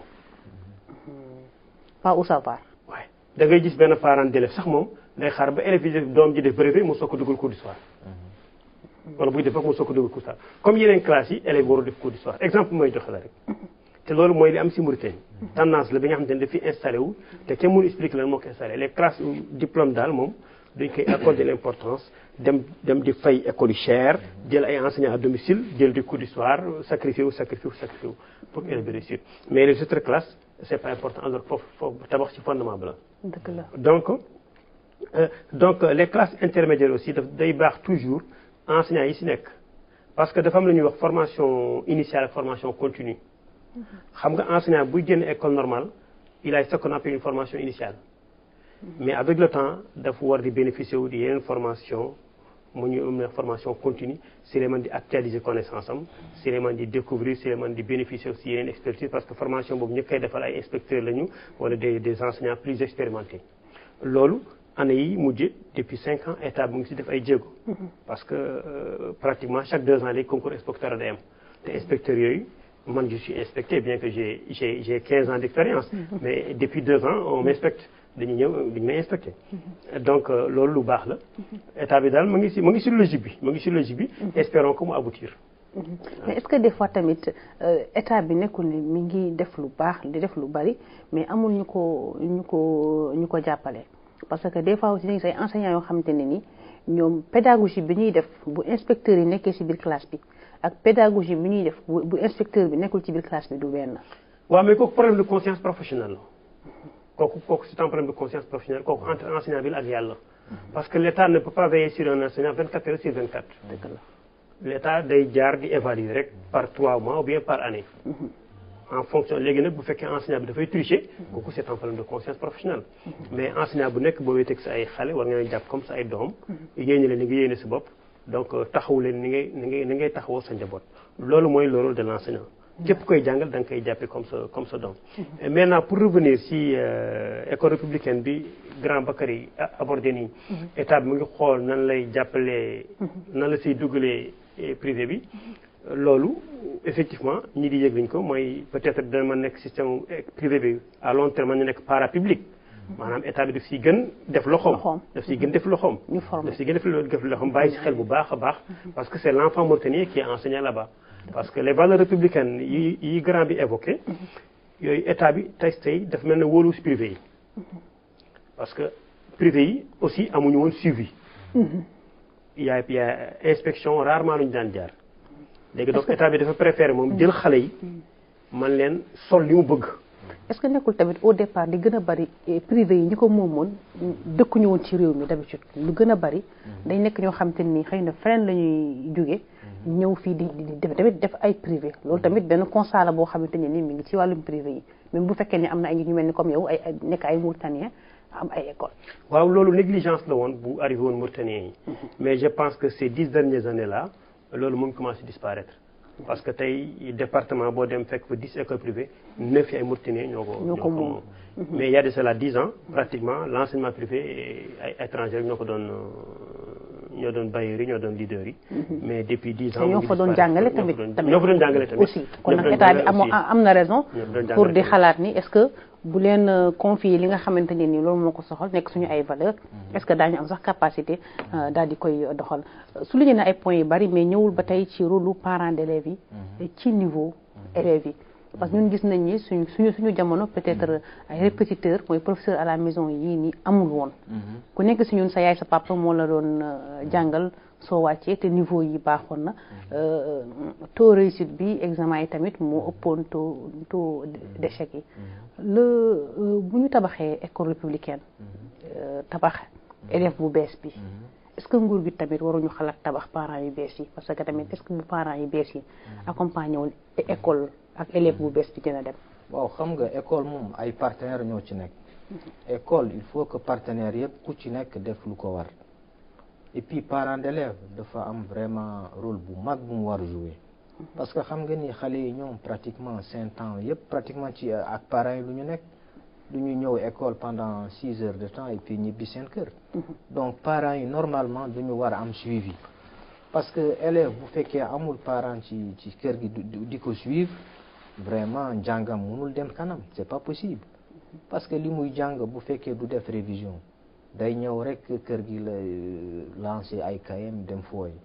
pas au savoir waaye da ngay gis benn parent d'élève sax moom day xaar ba élève yi def doom ji def brevet mu soog ko dugal cours du soir wala buy def ba mu soog a dugg cours comme yeneen classes yi élèves waru def cours d'histoire exemple mooy joxe la rek te loolu mooy li am si Mauritanie tendance la bi nga xamante ne daf fi installé wu te kenn mënu expliquer lan moo ko installé les classes diplôme daal moom dañ koy accorder l'importance dem dem di fay école yu cher jël ay enseignants à domicile jël di cours d'histoire sacrifié wu sacrifié wu sacrifié wu pour élèves bi réussir mais les autres classes c'est pas important alors foofu foofu tabax ci fondement bi la dëgg la donc euh, donc les classes intermédiaires aussi daf day baax toujours enseignants yi si nekk parce que dafa am lu ñuy wax formation initiale ak formation continue xam nga enseignant buy génn école normale il a ce qu'on appelle une formation initiale mais avec le temps dafa war di bénéficier wu di yeneen formation mu ñu am na formation continue si lay mën di actualiser connaissance am si lay mën di découvrir si lay mën di bénéficier aussi yeneen expertise parce que formation boobu ñu koy defal ay inspecteurs lañu wala des des enseignants plus expérimentés loolu année yi mujj depuis cinq ans état mu ngi si def ay jéego parce que euh, pratiquement chaque deux ans les concours inspecteurs day am te inspecteurs yooyu man je suis inspecté bien que j'ai j'ai j'ai quinze ans d'expérience mais depuis deux ans on m'inspecte dañuy ñëw dañu may inspecté donc loolu lu baax la état bi daal mu ngi si mu ngi si logique bi mu ngi si logique bi espérons que mu aboutir mais est-ce que des fois tamit état bi nekkul ni mi ngi def lu baax di def lu bari mais amul ñu ko ñu ko ñu ko jàppale parce que des fois aussi dañu say enseignants yoo xamante ne ni ñoom pédagogie bi ñuy def bu inspecteur yi nekkee ci biir classe bi ak pédagogie bi ñuy def bu bu inspecteur bi nekkul ci biir classe bi du benn. waaw mais kooku problème de conscience professionnelle la kooku kooku c'est un problème de conscience professionnelle kooku entre enseignant bi la ak yàlla parce que l'État ne peut pas veiller sur un enseignant 24 heures sur 24 dëgg la l'État day jaar di évaluer rek par trois mois ou bien par année en fonction léegi nag bu fekkee enseignant bi dafay tricher kooku c'est un problème de conscience professionnelle mais enseignant bu nekk boo wéeteeg sa ay xale war nga leen jàpp comme sa ay doom yéene leen ni nga yéene sa bopp donc taxawu leen ni ngay ni ngay ni ngay taxawoo sa njaboot loolu mooy le rôle de l'enseignant képp koy jàngal da nga koy jàppee comme sa comme sa doom maintenant pour revenir si école républicaine bi grand Bakary abordé nii état bi mu ngi xool nan lay jàppalee nan la siy dugalee privé bi loolu effectivement ñi di yëg nañ ko mooy peut-être dana ma nekk système privé bi à long terme ñu nekk parapublic maanaam état bi daf siy gën def loxoom daf siy gën def loxoom ñu formé daf siy gën def def loxoom bàyyi si xel bu baax a baax parce que c'est l'enfant mauritanien qui est enseigné là-bas parce que les valeurs républicaines yi yi grand bi évoqué yooyu état bi tey tey dafa mel ne wóolu si privé yi parce que privé yi aussi amuñu woon suivi il y a il y a inspection rarement lu ñu daan jaar léegi donc état bi dafa préféré moom jël xale yi man leen sol li mu bëgg est-ce que nekkul tamit au départ di gën a bari privé yi ñi ko moomoon dëkkuñu woon ci réew mi d'habitude lu gën a bari dañ nekk ñoo xam te ni xëy na feneen la ñuy jóge ñëw fii di di def tamit def ay privé loolu tamit benn constat la boo xamante ne ni mi ngi ci wàllum privé yi même bu fekkee ne am na ay nit ñu mel ni comme yow ay nekk ay Mauritaniens am ay école waaw loolu négligence la woon bu arrivé woon Mauritaniens yi mais je pense que ces dix dernières années là loolu mu ngi commencé disparaître parce que tey département boo dem fekk fa dix écoles privées neuf yi ay Mauritaniens ñoo ko ñoo ko moom mais il y a de cela dix ans pratiquement l'enseignement privé ay étrangers ñoo ko doon ñoo doon bailleurs yi ñoo doon leaders yi mais depuis dix ans ñoo fa doon jàngale tamit tamit ñoo fa doon jàngale tamit aussi kon nag état bi am am na raison pour di xalaat ni est-ce que bu leen confier li nga xamante ne ni loolu moo ko soxal nekk suñu ay valeur est-ce que daañu am sax capacité daal di koy doxal souligné na ay points yu bari mais ñëwul ba tey ci rôle parents d'élèves yi ci niveau élèves yi parce que ñun gis nañ ni suñu suñu suñu jamono peut-être ay répétiteurs mooy professeur à la maison yii nii amul woon ku nekk si ñun sa yaay sa papa moo la doon jàngal soo wàccee te niveau yi baaxoon na taux réussite bi examen yi tamit moo ëppoon taux taux d'échec yi le bu ñu tabaxee école républicaine tabax élève bu bees bi est-ce que nguur gi tamit waruñu xalaat tabax parents yu bees yi parce que tamit est-ce que bu parents yu bees yi accompagné wul école ak élève bu bees bi dina dem waaw xam nga école moom ay partenaires ñoo ci nekk école il faut que partenaires yëpp ku ci nekk def lu ko war et puis parents d'élèves dafa am vraiment rôle bu mag bu mu war jouer parce que xam nga ni xale yi ñoom pratiquement cinq ans yëpp pratiquement ci ak parents yi lu ñu nekk du ñu ñëw école pendant six heures de temps et puis ñibbi seen kër donc parents yi normalement du ñu war a am suivi parce que élève bu fekkee amul parent ci ci kër gi di ko suivre vraiment njàngam mënul dem kanam c'est pas possible parce que li muy jàng bu fekkee du def révision day ñëw rek kër gi la lancer ay kayam dem fooy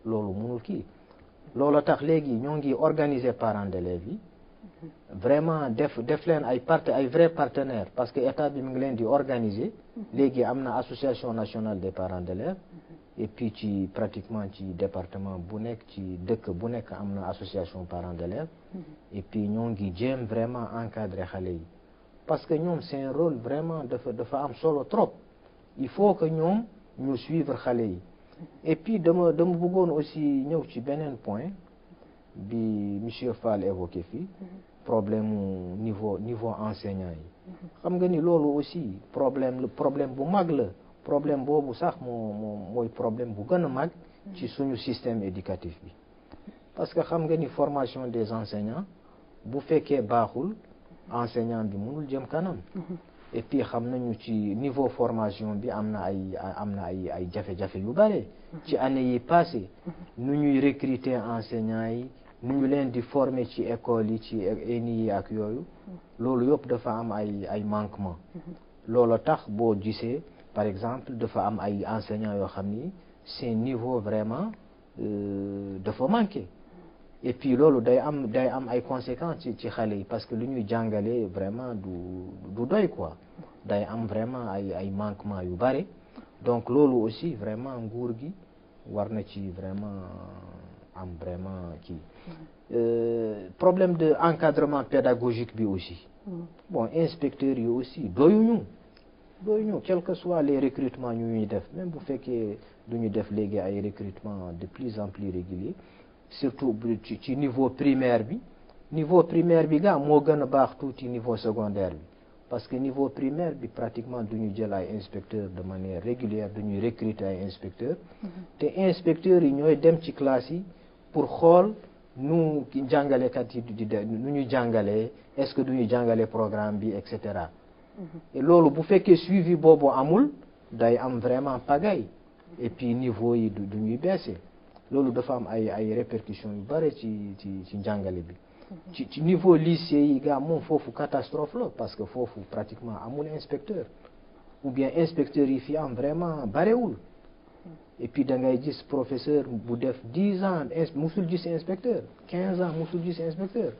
loolu mënul kii loolu tax léegi ñoo ngi organiser parents d'élèves yi vraiment def def leen ay part ay vrais partenaires parce que état bi mu ngi leen di organiser léegi am na association nationale des parents d'élèves et puis ci pratiquement ci département bu nekk ci dëkk bu nekk am na association parents d'élèves et puis ñoo ngi jéem vraiment encadrer xale yi parce que ñoom c'est un rôle vraiment dafa dafa am solo trop il faut que ñoom ñu suivre xale yi et puis dama dama bëggoon aussi ñëw ci beneen point bi monsieur Fall évoqué fii problème mu niveau niveau enseignant yi xam nga ni loolu aussi problème la problème bu mag la problème boobu sax moo moo mooy problème bu gën a mag ci suñu système éducatif bi parce que xam nga ni formation des enseignants bu fekkee baaxul enseignant bi mënul jëm kanam et puis xam nañu ci niveau formation bi am na ay am na ay ay jafe-jafe yu bare ci année yi passé nu ñuy recruter enseignants yi nu ñu leen di former ci école yi ci ENI yi ak yooyu loolu yëpp dafa am ay ay manquement loolu tax boo gisee par exemple dafa am ay enseignants yoo xam ni seen niveau vraiment dafa manqué et puis loolu day am day am ay conséquences ci ci xale yi parce que lu ñuy jàngale vraiment du du doy quoi day am vraiment ay ay manquements yu bare donc loolu aussi vraiment nguur gi war na ci vraiment am vraiment kii problème de encadrement pédagogique bi aussi bon inspecteurs yi aussi doyuñu doyuñu quel que soit les recrutements ñu ñuy def même bu fekkee du ñu def léegi ay recrutements de plus en plus réguliers surtout ci ci niveau primaire bi niveau primaire bi gaa moo gën a baax tuuti niveau secondaire bi parce que niveau primaire bi pratiquement du ñu jël ay inspecteurs de manière régulière dañuy recruter ay inspecteurs te inspecteurs yi ñooy dem ci classe yi pour xool nu jàngalekat yi di de nu ñuy jàngalee est-ce que du ñu jàngale programme bi et cetera et loolu bu fekkee suivi boobu amul day am vraiment pagaille et puis niveau yi du ñuy baisser loolu dafa am ay ay répercussions yu bare ci ci ci njàngale bi ci ci niveau lycée yi gaa moom foofu catastrophe la parce que foofu pratiquement amul inspecteur ou bien inspecteur yi fi am vraiment barewul et puis da ngay gis professeur bu def dix ans musul gis inspecteur quinze ans musul gis inspecteur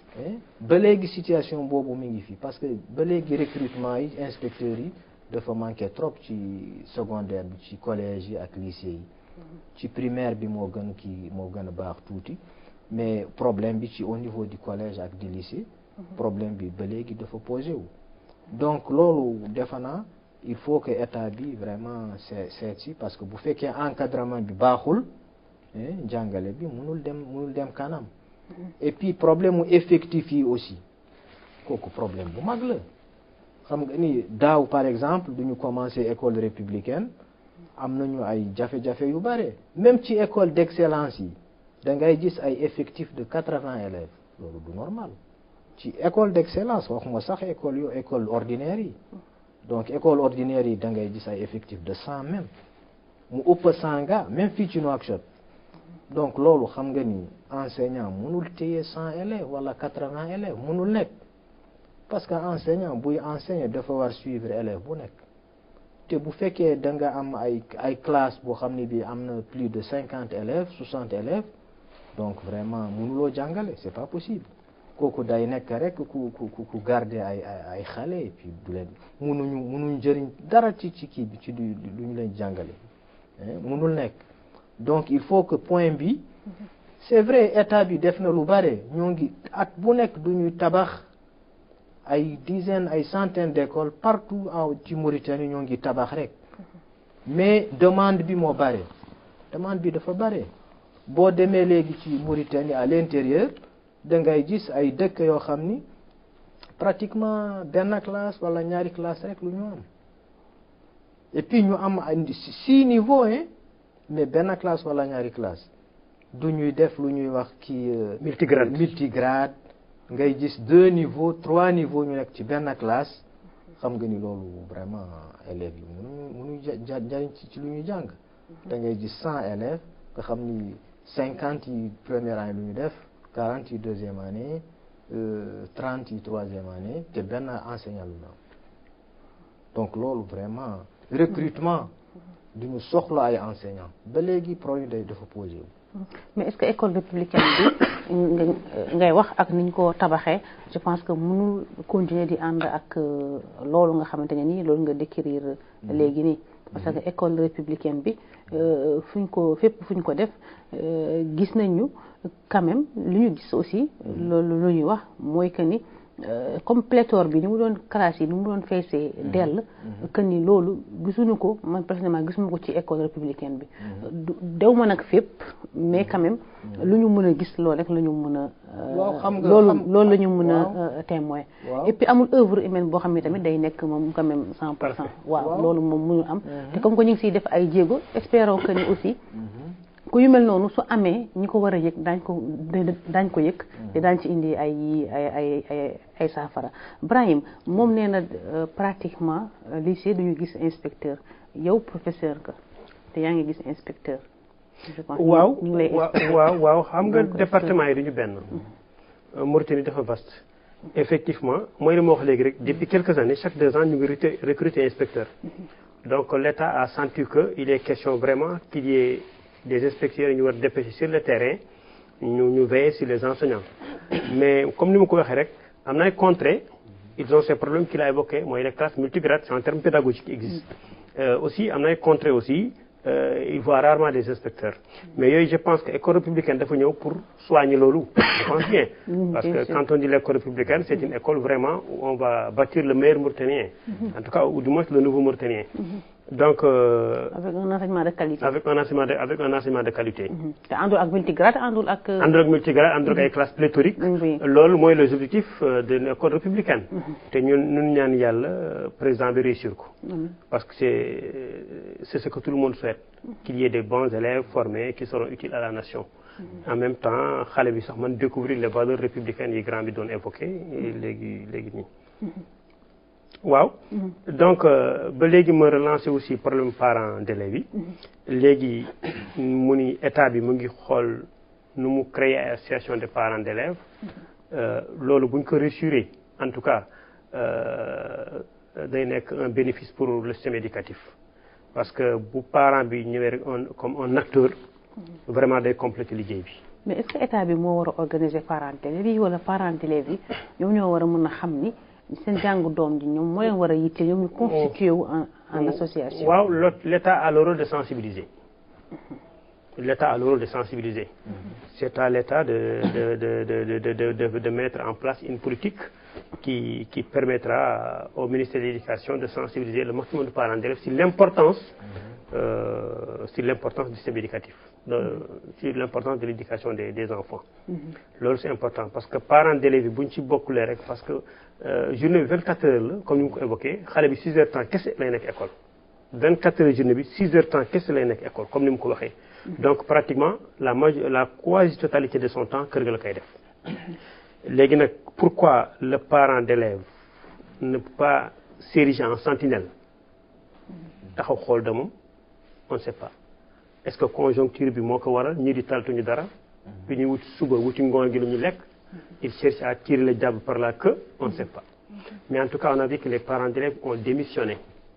ba léegi situation boobu mi ngi fi parce que ba léegi recrutement yi inspecteurs yi dafa manqué trop ci secondaire bi ci collège yi ak lycée yi ci primaire bi moo gën kii moo gën a baax tuuti mais problème bi ci au niveau du collège ak du lycée problème bi ba léegi dafa posé wu donc loolu defe naa il faut que état bi vraiment seet seet si parce que bu fekkee encadrement bi baaxul jàngale bi mënul dem mënul dem kanam et puis problème mu effectif yi aussi kooku problème bu mag la xam nga ni daaw par exemple du ñu commencé école républicaine am nañu ay jafe-jafe yu bare même ci école d'excellence yi da ngay gis ay effectifs de quatre-vingts élèves loolu du normal ci école d'excellence waxuma sax école yu école ordinaire yi donc école ordinaire yi da ngay gis ay effectifs de cent même mu ëpp cent gars même fii ci Nouakchott donc loolu xam nga ni enseignant mënul téye cent élèves wala quatre-vingts élèves mënul nekk parce que enseignant buy enseigner dafa war suivre élève bu nekk te bu fekkee da nga am ay ay classe boo xam ne bi am na plus de cinquante élèves soixante élèves donc vraiment mënuloo jàngale c'est pas possible kooku day nekk rek ku ku ku garder ay ay xale et puis du leen mënuñu mënuñu jëriñ dara ci ci kii bi ci du lu ñu leen jàngale mënul nekk donc il faut que point bi c'est vrai état bi def na lu bare ñoo ngi at bu nekk du ñuy tabax ay dizaines ay centaines d'écoles partout en ci Mauritanie ñoo ngi tabax rek mais demande bi moo bare demande bi dafa bare boo demee léegi ci Mauritanie à l'intérieur da ngay gis ay dëkk yoo xam ni pratiquement benn classe wala ñaari classe rek lu ñu am et puis ñu am six niveaux hein mais benn classe wala ñaari classe du ñuy def lu ñuy wax kii multigrade multigrade ngay gis deux niveaux trois niveaux ñu nekk ci benn classe xam nga ni loolu vraiment élèves yi mënuñu mënuñu ja jariñ ci ci lu ñuy jàng da ngay gis cent élèves nga xam ni cinquante yi première année lu ñu def quarante yi deuxième année trente yi troisième année te benn enseignant lu na donc loolu vraiment recrutement du ñu soxla ay enseignants ba léegi problème day dafa posé wu. mais est-ce que école républicaine bi ngay wax ak niñ ko tabaxee je pense que mënul continuer di ànd ak loolu nga xamante ne nii loolu nga décrire léegi nii parce que école républicaine bi fuñ ko fépp fuñ ko def gis nañu quand même lu ñu gis aussi loolu lu ñuy wax mooy que ni comme pléthore bi ni mu doon classe yi ni mu doon feesee dell que ni loolu gisuñu ko man personnellement gisuma ko ci école républicaine bi dew ma nag fépp mais quand même lu ñu mën a gis loolu rek la ñu mën a loolu loolu la ñu mën a témoin et puis amul œuvre humaine boo xam ne tamit day nekk moom quand même cent pour cent waaw loolu moom mënul am te comme que ñu ngi siy def ay jéego espérons que ni aussi ku yu mel noonu su amee ñi ko war a yëg daañ ko daañ ko yëg te daañ ci indi ay ay ay ay ay saafara Brahim moom nee na pratiquement lycée duñu gis inspecteur yow professeur ka te yaa ngi gis inspecteur waaw waaw waaw xam nga département yi duñu benn Mauritanie dafa vaste effectivement mooy li ma wax léegi rek depuis quelques années chaque deux ans ñu ngi recruter inspecteur donc l'État a senti que il est question vraiment qu'il y ait des inspecteurs ñu war dépêcher sur le terrain ñu ñu veiller sur les enseignants mais comme ni ma ko waxee rek am na ay contrées ils ont ces problèmes qu'il a évoqué mooy les classes multigrades c'est un terme pédagogique qui existe euh, aussi am na ay contrées aussi euh, il voit rarement des inspecteurs mais yooyu je pense que école républicaine dafa ñëw pour soigner loolu je pense bien parce que quand on dit l'école républicaine c'est une école vraiment où on va bâtir le meilleur mauritanien en tout cas ou du moins le nouveau mauritanien donc euh, avec un enseignement de qualité avec un enseignement de avec un enseignement de qualité. te àndul ak multigrade àndul ak. àndul ak multigrade àndul ak ay classes pléthoriques. loolu mooy les objectifs de l'école républicaine. te ñun ñun ñaan yàlla président bi réussir ko. parce que c'est c'est ce que tout le monde souhaite. qu'il y ait des bons élèves formés qui seront utiles à la nation. en même temps xale bi sax man découvrir les valeurs républicaines yi grand bi doon évoqué léegi léegi nii. waaw donc ba léegi ma relancer aussi problème parents d'élèves yi léegi mu ni état bi mu ngi xool nu mu créer ay association de parents d'élèves loolu bu ñu ko réussir en tout cas day nekk un bénéfice pour le système éducatif parce que bu parent bi ñëwee rek un comme un acteur vraiment day compléter liggéey bi mais est-ce que état bi moo war a organiser parents d'élèves yi wala parents d'élèves yi ñoom ñoo war a mën a xam ni seen jàngu doom ji ñoom moo leen war a yitte ñoom ñu constitué wu en en association. waaw l'État a le rôle de sensibiliser l'État a le rôle de sensibiliser c'est à l'État de de de de de de de de mettre en place une politique qui qui permettra au ministère de l'Éducation de sensibiliser le maximum de parents d'élèves sur l'importance euh, sur l'importance du système éducatif de, sur l'importance de l'éducation des des enfants loolu c'est important parce que parents d'élèves yi bu ñu ci bokkulee rek parce que journée bi 24 heures la comme ni mu ko évoqué xale bi 6 heures temps kese lay nekk école 24 heures journée bi 6 heures temps kese lay nekk école comme ni mu ko waxee donc pratiquement la majeure la quasi-totalité de son temps kër ga la koy def léegi nag pourquoi le parent d'élève ne peut pas s'ériger en sentinelle taxaw xool de moom on ne sait pas est-ce que conjoncture bi moo ko waral ñii di taltuñu dara bi ñuy wut suba wuti ngoon gi lu ñu lekk il cherche à tirer le diable par la queue on ne sait pas mais en tout cas on a vu que les parents d'élèves ont démissionné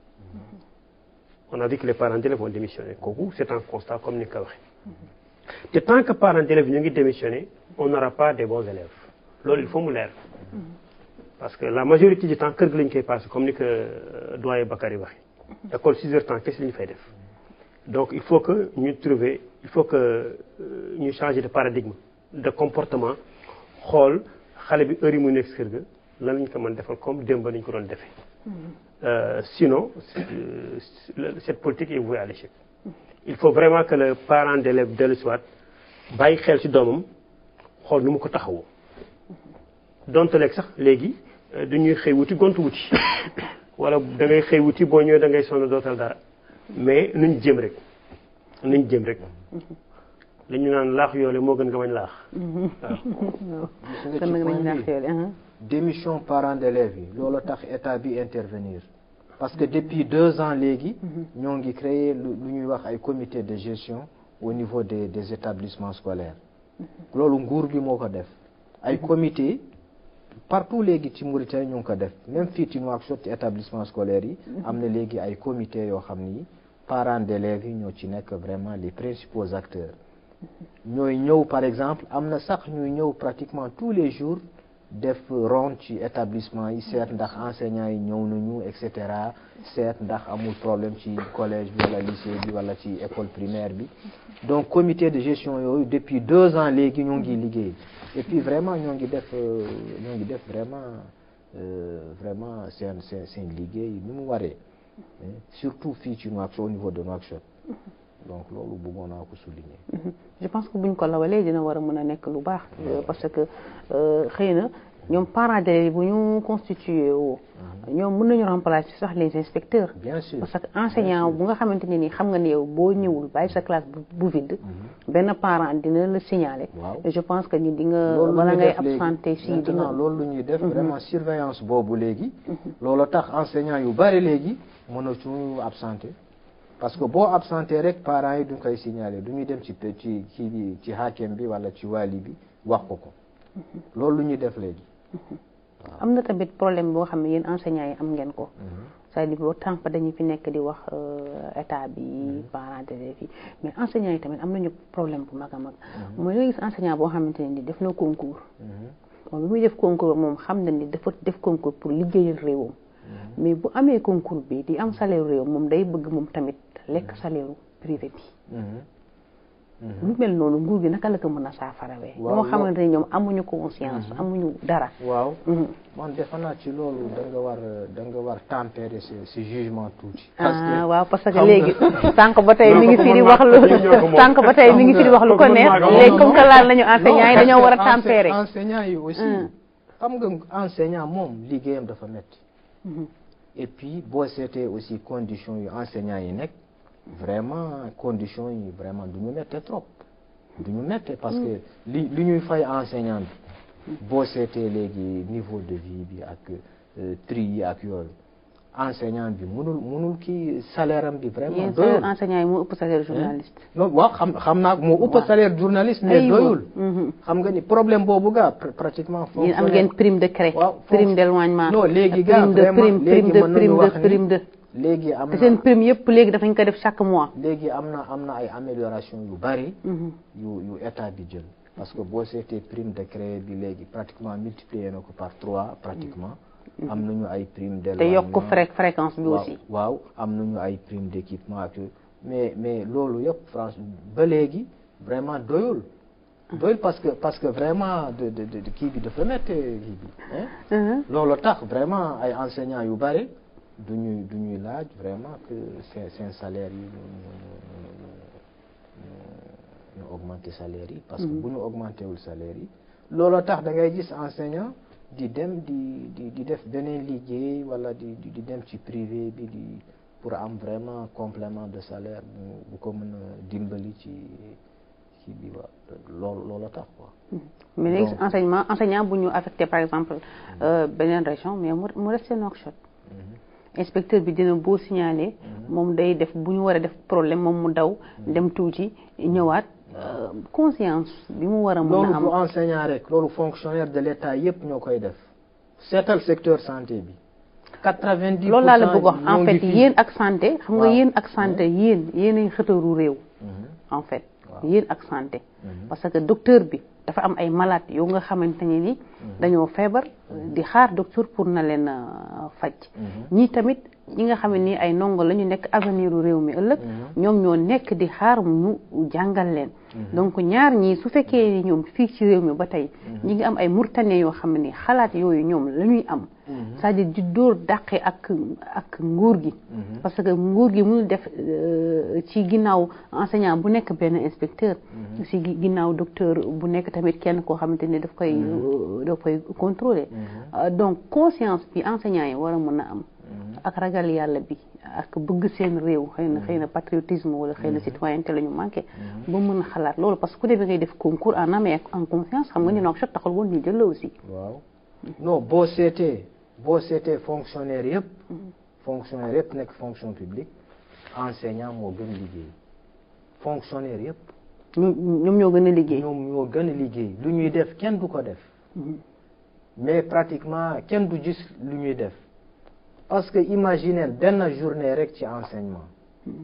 on a vu que les parents d'élèves ont démissionné kooku c'est un constat comme ni ko waxee te tant que parents d'élèves ñu ngi démissionné on n'aura pas des bons élèves loolu il faut mu leer parce que la majorité du temps kër gi lañ koy passé comme ni ko doyen Bakary waxee école 6 heures temps qu'est-ce que ñu fay def donc il faut que ñu trouver il faut que ñu changer de paradigme de comportement xool xale bi heure yi mu nekk kër ga lan lañ ko mën defal comme démb nañ ko doon defee sinon cette politique est vouée à l'échec il faut vraiment que le parent d'élève dellu si waat bàyyi xel ci doomam xool nu mu ko taxawoo donte leeg sax léegi dañuy xëy wuti gont wuti wala da ngay xëy wuti boo ñëwee da ngay sonn dootal dara mais nuñ jëm rek nuñ jëm rek li ñu naan laax yoole moo gën nga bañ laax waaw kon nag nañ laax yoole démission parents d'élèves yi loolu tax état bi intervenir parce que depuis deux ans léegi ñoo ngi créer lu ñuy wax ay comité de gestion au niveau des des établissements scolaires loolu nguur bi moo ko def ay comité partout léegi ci Mauritanie ñu ngi ko def même fii ci Nouakchott ci établissement scolaire yi am na léegi ay comité yoo xam ni parents d'élèves yi ñoo ci nekk vraiment les principaux acteurs ñooy ñëw par exemple am na sax ñuy ñëw pratiquement tous les jours def ronde ci établissement yi seet ndax enseignants yi ñëw nañu et cetera seet ndax amul problème ci collège bi wala lycée bi wala ci école primaire bi donc comité de gestion yooyu depuis deux ans léegi ñoo ngi liggéey et puis vraiment ñoo ngi def ñoo ngi def vraiment vraiment seen seen seen liggéey ni mu waree surtout fii ci Nouakchott au niveau de Nouakchott donc loolu bëggoon naa ko souligner. je pense que buñ ko lawalee dina war a mën a nekk lu baax. parce que xëy na ñoom parents d'élèves bu ñu constitué woo. ñoom mën nañu remplacer sax les inspecteurs. bien sûr parce que enseignant bu nga xamante ne ni xam nga ne yow boo ñëwul bàyyi sa classe bu vide. benn parent dina la signaler. waaw je pense que ni di nga. loolu bala lu ñuy ngay def léegi absenté si di maintenant nga. loolu lu ñuy def vraiment surveillance boobu léegi. loolu tax enseignant yu bari léegi mënatuñu absenté. parce que boo absenté rek parents yi duñ koy signaler du ñuy dem ci ci kii bi ci hakem bi wala ci wali bi wax ko ko loolu lu ñuy def léegi. am na tamit problème boo xam ne yéen enseignants yi am ngeen ko. c'est-à-dire boo tant que dañu fi nekk di wax état bi parents d'élèves yi mais enseignants yi tamit am nañu problème bu mag a mag. mooy nga gis enseignant boo xamante ne ni def na concours. moom bi muy def concours moom xam na ni dafa def concours pour liggéeyal réewam. mais bu amee concours bi di am salaire réew moom day bëgg moom tamit lekk salaire privé bi. lu mel noonu nguur gi naka la ko mën a saafarawee. waaw ñoo xamante ne ñoom amuñu conscience amuñu dara. waaw Mhm. man defe naa ci loolu da nga war da nga war tempérer ce ce jugement tuuti. parce ah que waaw parce que xam nga- léegi sànq ba tey mi ngi fi di ñoo ko wax lu mën ñoo ko moom. sànq ba tey mi ngi fi di wax lu ko Xam nga- neex xam nga- léegi comme que laal nañu enseignants yi Non, dañoo war a parce que tempérer. ense- enseignants yi aussi. Mm. xam nga enseignant moom liggéeyam dafa metti Mhm. et puis boo seetee aussi conditions yu enseignants yi nekk vraiment conditions yi vraiment du ñu mette trop du ñu mette parce que li li ñuy fay enseignant bi boo seetee léegi niveau de vie bi ak euh, tri yi ak yooyu enseignant bi mënul mënul kii salaire am bi vraiment yéen doyul salaire enseignants yi moo ëpp salaire journaliste. non waaw xam xam naa moo ëpp Waaw. salaire journaliste mais Aywa. doyul Mhm. xam nga ni problème boobu gaa pr- pratiquement yéen am fonctionnaire- ngeen prime de cré. waaw prime d'éloignement. non léegi gaa prime de vraiment prime léegi prime de mën nañu prime de wax ni prime de. léegi am te seen na prime yëpp léegi dafañ ko def chaque mois. léegi am na am na ay amélioration yu bari Mhm. yu yu état bi jël parce que boo seetee prime de créé bi léegi pratiquement multiplié na ko par trois pratiquement am nañu ay prime te d'éloignement yokk fré fréquence bi waaw aussi. waaw am nañu ay prime d'équipement ak yooyu mais mais loolu yëpp France ba léegi vraiment doyul doyul parce que parce que vraiment de de de kii bi dafa métti kii bi hein Mhm. loolu tax vraiment ay enseignants yu bari du ñuy du ñuy laaj vraiment que seen seen salaire yi ñu ñu ñu ñu augmenter salaire yi. parce que bu ñu augmenter wul salaire yi. loolu tax da ngay gis enseignant di dem di di di def beneen liggéey wala di di di dem ci privé bi di pour am vraiment complément de salaire bu bu ko mën a dimbali ci ci bi wa loolu loolu tax quoi. mais léegi Donc- enseignement enseignant bu ñu affecté par exemple euh, beneen région mais mu mu resté Nouakchott inspecteur bi dina boo signalé moom day def bu ñu war a def problème moom mu daw dem tuuti ñëwaat euh, conscience bi mu war a mën loolu a du am enseignant rek loolu fonctionnaire de l'État yépp ñoo koy def seetal secteur santé bi quatre-vingt-dix loolu laa la bëgg wax ñoo en ngi fait fii. yéen ak santé xam nga Waaw. yéen ak santé yéen yéenay xëtaru réew Mhm. en fait Waaw. yéen ak santé Mhm. parce que docteur bi dafa am ay malade yoo nga xamante ne ni dañoo feebar di xaar docteur pour na leen euh, faj Mhm. ñii tamit ñi nga xam ne ni ay ndongo la ñu nekk avenir u réew mi ëllëg ñoom ñoo nekk di xaar ñu jàngal leen donc ñaar ñii su fekkee ni ñoom fii ci réew mi ba tey ñi ngi am ay murtane yoo xam ne ni xalaat yooyu ñoom la ñuy am c'est-à-dire di dóor dàqe ak ak nguur gi parce que nguur gi mënul def euh, ci ginnaaw enseignant bu nekk benn inspecteur ci gi- ginnaaw docteur bu nekk tamit kenn koo xamante ni daf koy euh, daf koy contrôler Euh, donc conscience bi enseignant yi war a mën a am ak ragal yàlla bi ak bëgg seen réew xëy na xëy na patriotisme wala xëy na citoyenneté la ñu manqué ba mën a xalaat loolu parce que ku demee ngay def concours en âme et en conscience xam nga ni Nouakchott taxul woon ñu jël la aussi waaw non boo seetee boo seetee fonctionnaire yëpp fonctionnaire yëpp nekk fonction publique enseignant moo gën liggéey fonctionnaire yëpp ñoom ñoom ñoo gën a liggéey ñoom ñoo gën a liggéey lu ñuy def kenn du ko def mais pratiquement kenn du gis lu ñuy def parce que imaginer benn journée rek ci enseignement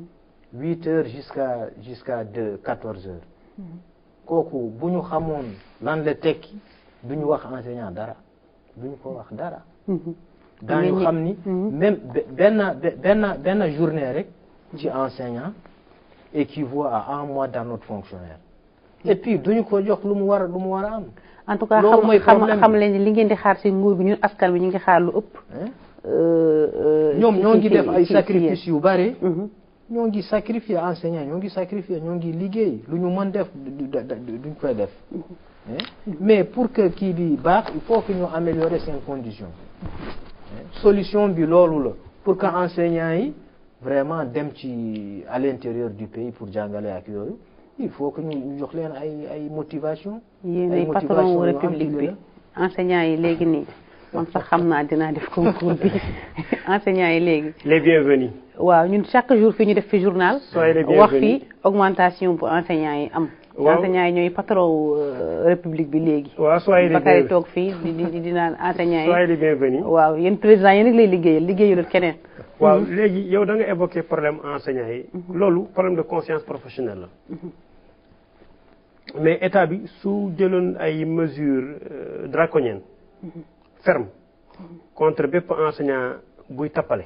huit heures jusqu'à jusqu'à deux quatorze heures kooku bu ñu xamoon lan la tekki du ñu wax enseignant dara du ñu ko wax dara daañu Mais ñi- xam ni même be- benn be- benn benn journée rek ci enseignant équivaut à un mois dans notre fonctionnaire et puis duñu ko jox lu mu war a lu mu war a am en tout cas loolu xam mooy xam problème xam bi. leen ni li ngeen di xaar si nguur bi ñun askan bi ñu ngi xaar lu ëpp hein euh, euh, ñoom ci- ñoo ci- ngi ci- def ay ci- sacrifices yu bare ci- Mhm. ñoo ngi sacrifier enseignant ñoo ngi sacrifier ñoo ngi liggéey lu ñu mën def du- du- du- duñ koy def hein mais pour que kii bi baax il faut que ñu améliorer seen condition hein solution bi loolu la pour que enseignants yi vraiment dem ci à l'intérieur du pays pour jàngale ak yooyu il faut que ñu ñu jox leen ay ay motivation yéen ay ay patron motivation wu yu am république ci bi la. enseignants yi léegi nii man sax xam naa dinaa def concours bi enseignants yi léegi les bienvenus waaw ñun chaque jour fii ñu def fi journal Soyez les wax bienvenus. fi augmentation bu enseignants yi am Waaw. enseignants yi ñooy patron wu euh, république bi léegi waaw soyez les Bakary bienvenus toog fii di di di naan enseignants soyez yi les bienvenus waaw yéen président yéen rek lay liggéeyal liggéeyalul keneen waaw léegi yow da nga évoqué problème enseignants yi loolu problème de conscience professionnelle la mais état bi su jëloon ay mesures euh, draconiennes fermes contre bépp enseignant buy tappale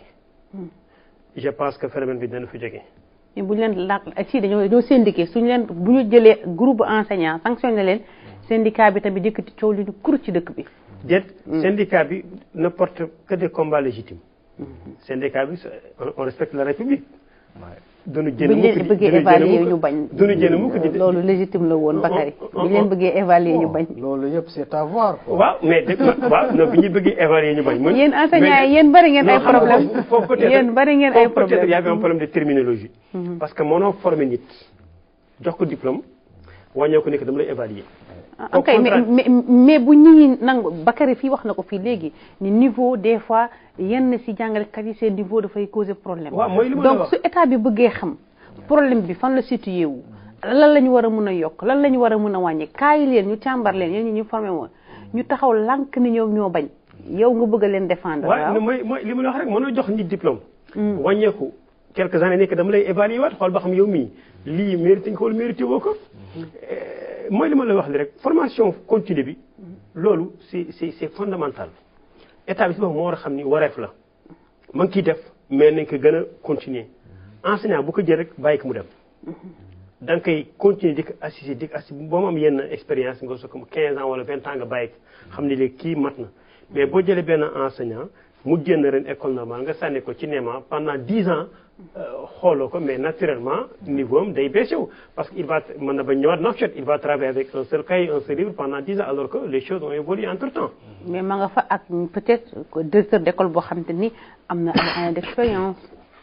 je pense que phénomène bi dana fi jóge mais bu ñu leen laaj si dañoo dañoo syndiqué suñu leen bu ñu jëlee groupe enseignant sanctionné leen syndicat bi tamit yëkkati coow li ñu kur ci dëkk bi déet syndicat bi ne porte que des combats légitimes syndicat bi on- on respecte la république duñu bu jënd ñu mukk leen di bëggee duñu évaluer jënd ñu mukk bañ duñu jënd mukk di loolu légitime la woon Bakary on- bu on- ñu leen bëggee évaluer ñu bañ loolu yëpp c'est à voir quoi. waaw mais dëgg ma waaw non bi ñu bëggee évaluer ñu bañ. mooy- yéen enseignants mais- yi yéen bari ngeen ay non, xam nga problème foofu- foofu peut-être- yéen bari ngeen ay foofu peut-être problème y avait un problème de terminologie. parce que mënoo former nit jox ko diplôme wàññeeku ne que dama lay évaluer. ah Au ok mais contraire. mais mais bu nit ñi nangu Bakary fii wax na ko fii léegi ni niveau des fois yenn si jàngalekat yi seen niveau dafay causer problème. waaw mooy li ma la donc wax. su état bi bëggee xam problème bi fan la situé wu lan la ñu war a mun a yokk lan la ñu war a mun a wàññi kaay leen ñu càmbar leen yéen ñi ñu formé woon ñu taxaw lànk ni ñoom ñoo bañ yow nga bëgg a leen défendre. waaw mooy mooy li ma la wax rek mënoo jox nit diplôme. wàññeeku quelques années nekk dama lay évaluer waat xool ba xam yow mii lii mérité nga ko wala mérité woo ko. Euh, mooy li ma la wax li rek formation continue bi loolu c'est c'est c'est fondamental état bi si boppam moo war a xam ni wareef la ma ngi ciy def mais nañ ko gën a continuer enseignant bu ko jël rek bàyyi ko mu dem. da nga koy continuer di ko assister di ko assister ba mu am yenn expérience nga soog a 15 ans wala 20 ans nga bàyyi ko xam ni léegi kii mat na mais boo jëlee benn enseignant mu génn ren école normale nga sànni ko ci NEMA pendant 10 ans euh, xooloo ko mais naturellement niveau am day baissé wu parce que il va mën na ba ñëwaat Nouakchott il va travailler avec un seul cahier un seul livre pendant 10 ans alors que les choses ont évolué entre temps. mais ma nga fa ak peut-être que directeur d'école boo xam te ni am na ay années d'expérience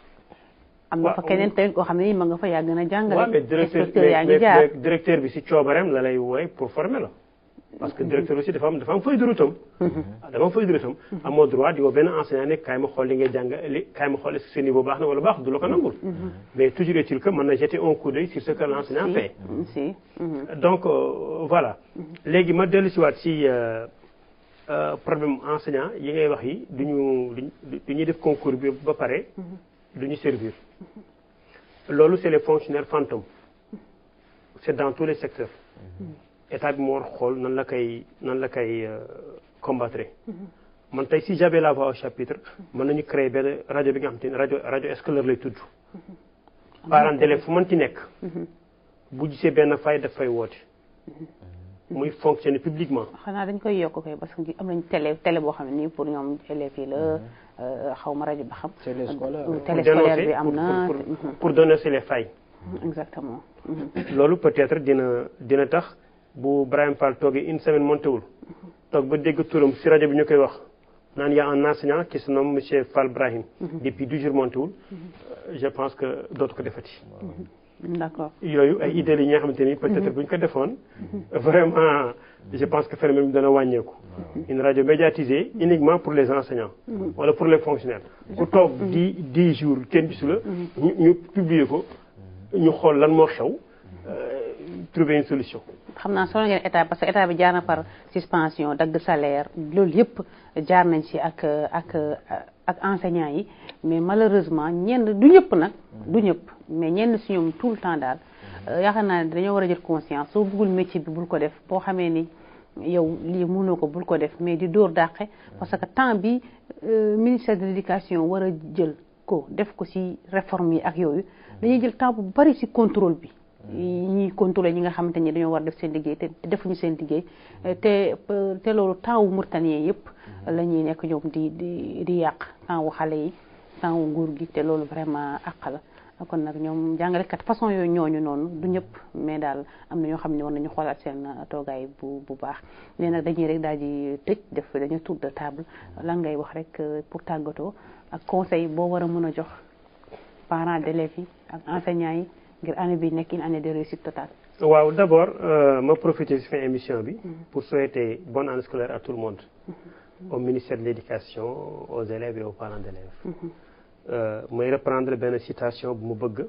am na fa Waaw. keneen tamit koo xam ne ni ma nga fa yaa gën a jàngale waaw mais directeur inspecteur yaa ngi mais- jaar mais directeur bi si coobareem la lay wooy pour former la parce que directeur aussi dafa am dafa am feuille de route am dafa am feuille de route am amoo droit di woo benn enseignant ne kaay ma xool li ngay jàng li kaay ma xool est-ce que ce niveau baax na wala baax du la ko nangul mais toujours est-il que mën na jeter un coup d'œil sur ce que l'enseignant fait si mhm. donc euh, voilà léegi ma dellu si waat si euh, euh, problème enseignant yi ngay wax yi du ñu du ñuy def concours bi ba pare du ñu servir loolu c'est les fonctionnaires fantômes c'est dans tous les secteurs état bi moo war xool nan la koy nan la koy euh, combattre man tey si j'avais la voix au chapitre mën nañu créer benn rajo bi nga xam te ne rajo rajo scolaire lay tudd parent d'élève fu mën ci nekk bu gisee benn fay daf fay woote muy fonctionner publiquement xanaa dañ koy yokk koy parce que am nañ télé télé boo xam ne nii pour ñoom élèves yi la xaw ma rajo ba xam Télé scolaire. Euh, pour télé scolaire bi dénoncer am pour, na pour, te- pour, pour dénoncer les failles mhm, exactement mhm. loolu peut-être dina dina tax bu Brahim Fall toogee une semaine montéwul toog ba dégg turam si rajo bi ñu koy wax naan y a un enseignant qui se nomme monsieur Fall Brahim depuis deux jours montéwul euh, je pense que dootu ko defati d'accord yooyu ay idées yi nga xamante ni peut-être bu ñu ko defoon vraiment je pense que phénomène bi dana wàññeeku une radio médiatisée uniquement pour les enseignants wala pour les fonctionnaires ku toog di dix jours kenn gisu la ñu ñu publier ko ñu xool lan moo xew euh, trouver une solution xam naa solo ngeen état parce que état bi jaar na par suspension dagg salaire loolu yëpp jaar nañ ci ak ak ak enseignants yi mais malheureusement ñenn du ñëpp nag du ñëpp mais ñenn si ñoom tout le temps daal yaakaar naa ne dañoo war a jël conscience soo bëggul métier bi bul ko def boo xamee ni yow lii mënoo ko bul ko def mais di dóor dàqe parce que temps bi ministère de l'éducation war a jël ko def ko ci réforme yi ak yooyu dañuy jël temps bu bari ci contrôle bi ñuy contrôler ñi nga xamante ni dañoo war def seen liggéey te defuñu seen liggéey te te loolu temps wu Mauritaniens yëpp la ñuy nekk ñoom di di di yàq temps wu xale yi temps wu nguur gi te loolu vraiment àq la kon nag ñoom jàngalekat façon yooyu ñooñu noonu du ñëpp mais daal am na ñoo xam ne war nañu xoolaat seen toogaay bu bu baax léegi nag dañuy rek daal di tëj def dañu tour de table lan ngay wax rek pour tàggatoo ak conseil boo war a mën a jox parents d'élèves yi ak enseignants yi ngir année bi nekk une année de réussite totale. waaw d' abord ma profiter si fin émission bi. pour souhaiter bonne année scolaire à tout le monde. au ministère de l' éducation aux élèves et aux parents d' élèves. may reprendre benn citation bu mu bëgg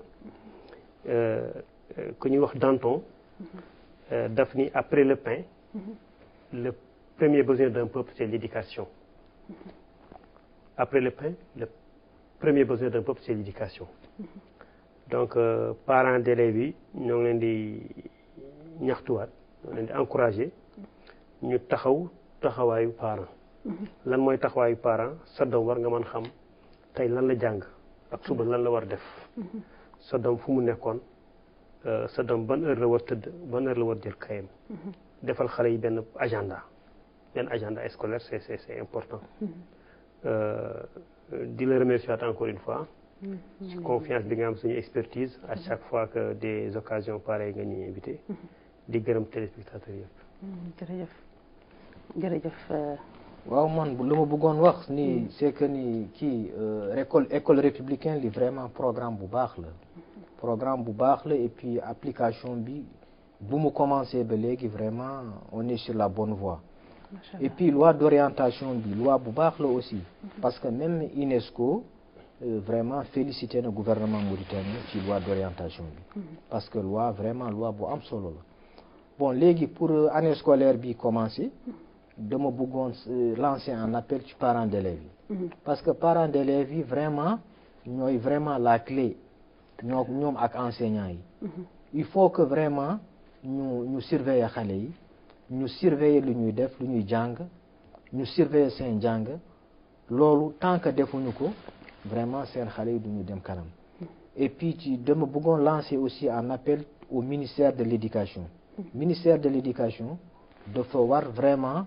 ku ñuy wax Danton daf ni après le pain le premier besoin d'un peuple c'est l'éducation après le pain le premier besoin d'un peuple c'est l'éducation donc parents d'élèves yi ñoo ngi leen di ñaxtuwaat ñoo leen di encourager ñu taxaw taxawaayu parent lan mooy taxawaayu parent sa doom war nga mën xam tey lan la jàng ak suba lan la war def sa doom fu mu nekkoon sa doom ban heure la war tëdd ban heure la war jël kayam defal xale yi benn agenda benn agenda scolaire c'est c'est c'est important di la remercier encore une fois ci confiance bi nga am suñu expertise à chaque fois que des occasions pareilles nga ñuy invité di gërëm téléspectateurs yëpp jërëjëf jërëjëf waaw man lu ma bëggoon wax ni c'est que ni kii école école républicaine li vraiment programme bu baax la programme bu baax la et puis application bi bu mu commencé ba léegi vraiment on est sur la bonne voie et puis loi d'orientation bi loi bu baax la aussi parce que même UNESCO vraiment félicité na gouvernement mauritanien ci loi d'orientation bi parce que loi vraiment loi bu am solo la bon léegi pour année scolaire bi commencé dama bëggoon lancer un appel ci parents d'élèves yi parce que parents d'élèves yi vraiment ñooy vraiment la clé ñoo ñoom ak enseignants yi il faut que vraiment ñu ñu surveiller xale yi ñu surveiller lu ñuy def lu ñuy jàng ñu surveiller seen jàng loolu tant que defuñu ko vraiment seen xale yi duñu dem kanam et puis ci dama bëggoon lancer aussi un appel au ministère de l'éducation ministère de l'éducation dafa war vraiment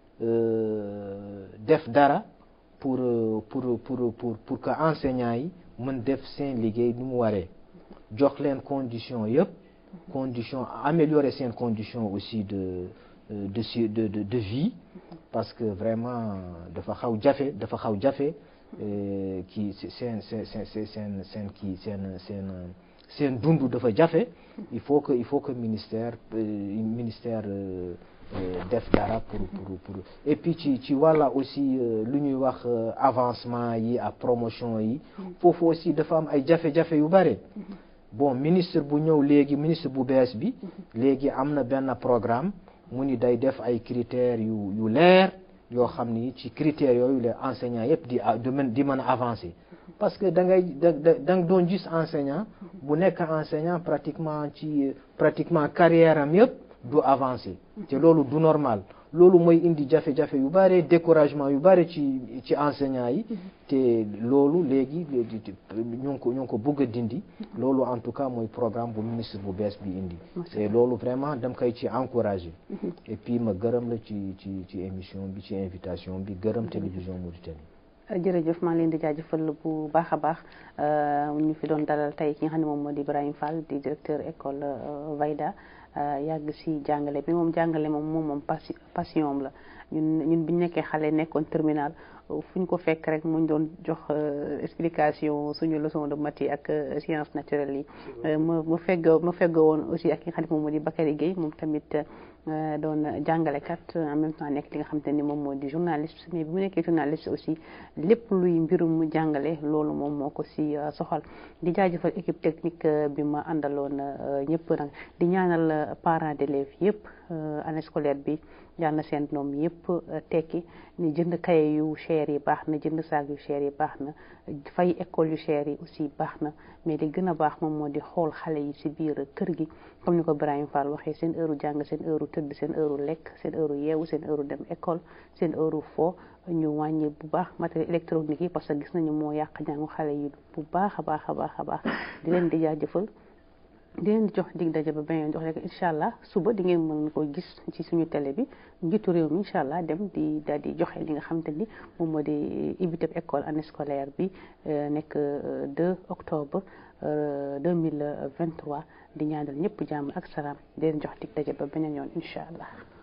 def dara pour pour pour pour pour que enseignants yi mën def seen liggéey ni mu waree jox leen condition yëpp condition améliorer seen condition aussi de de de de de vie parce que vraiment dafa xaw jafe dafa xaw jafe kii seen seen seen seen seen kii seen seen seen dund dafa jafe il faut que il faut que ministère ministère def dara pour pour pour et puis ci ci wàlla aussi lu ñuy wax avancement yi ak promotion yi foofu aussi dafa am ay jafe-jafe yu bare bon ministre bu ñëw léegi ministre bu bees bi léegi am na benn programme mu ni day def ay critères yu yu leer yoo xam ni ci critères yooyu les enseignants yëpp di di mën a avancer parce que da ngay da da nga doon gis enseignant bu nekk enseignant pratiquement ci pratiquement carrière am yëpp du avancer te loolu du normal loolu mooy indi jafe-jafe yu bare découragement yu bare ci ci enseignants yi te loolu léegi ñu ngi ko ñu ngi ko bëgg a dindi loolu en tout cas mooy programme bu ministre bu bees bi indi te loolu vraiment dam koy ci encourager et puis ma gërëm la ci ci ci émission bi ci invitation bi gërëm télévision Mauritanie jërëjëf maa ngi leen di jaajëfal bu baax a baax ñu fi doon dalal tey ki nga xam ne moom moo di Ibrahima Fall di directeur école Vayda yàgg si jàngale bi moom jàngale moom moom moom passion la ñun ñun bi ñu nekkee xale nekkoon terminal fu ñu ko fekk rek mu doon jox explication suñu leçon de maths ak sciences naturelles yi ma ma fegg ma fegg woon aussi ak ki nga xam ne moom moo di Bakary Gueye moom tamit doon jàngalekat en même temps nekk li nga xamante ni moom moo di journaliste mais bi mu nekkee journaliste aussi lépp luy mbirum jàngale loolu moom moo ko si soxal di jaajëfal équipe technique bi ma àndaloon ñëpp nag di ñaanal parents d'élèves yëpp année scolaire bi yal na seen doom yëpp tekki ni jënd kaye yu cher yi baax na jënd saag yu cher yi baax na fay école yu cher yi aussi baax na mais li gën a baax moom moo di xool xale yi ci biir kër gi comme ni ko Ibrahima Fall waxee seen heure jàng seen heure tëdd seen heure lekk seen heure yeewu seen heure dem école seen heure fo ñu wàññi bu baax matériel électronique yi parce que gis nañu moo yàq jàngu xale yi bu baax a baax a baax a baax di leen di jaajëfal di leen di jox dig daje ba beneen jox rek incha allah suba di ngeen mën ko gis ci suñu télé bi njiitu réew mi incha allah dem di daal di joxe li nga xamante ni moom moo di ibiteb école année scolaire bi nekk 2 octobre 2023 di ñaanal ñëpp jàmm ak salaam di leen jox dig daje ba beneen yoon incha allah.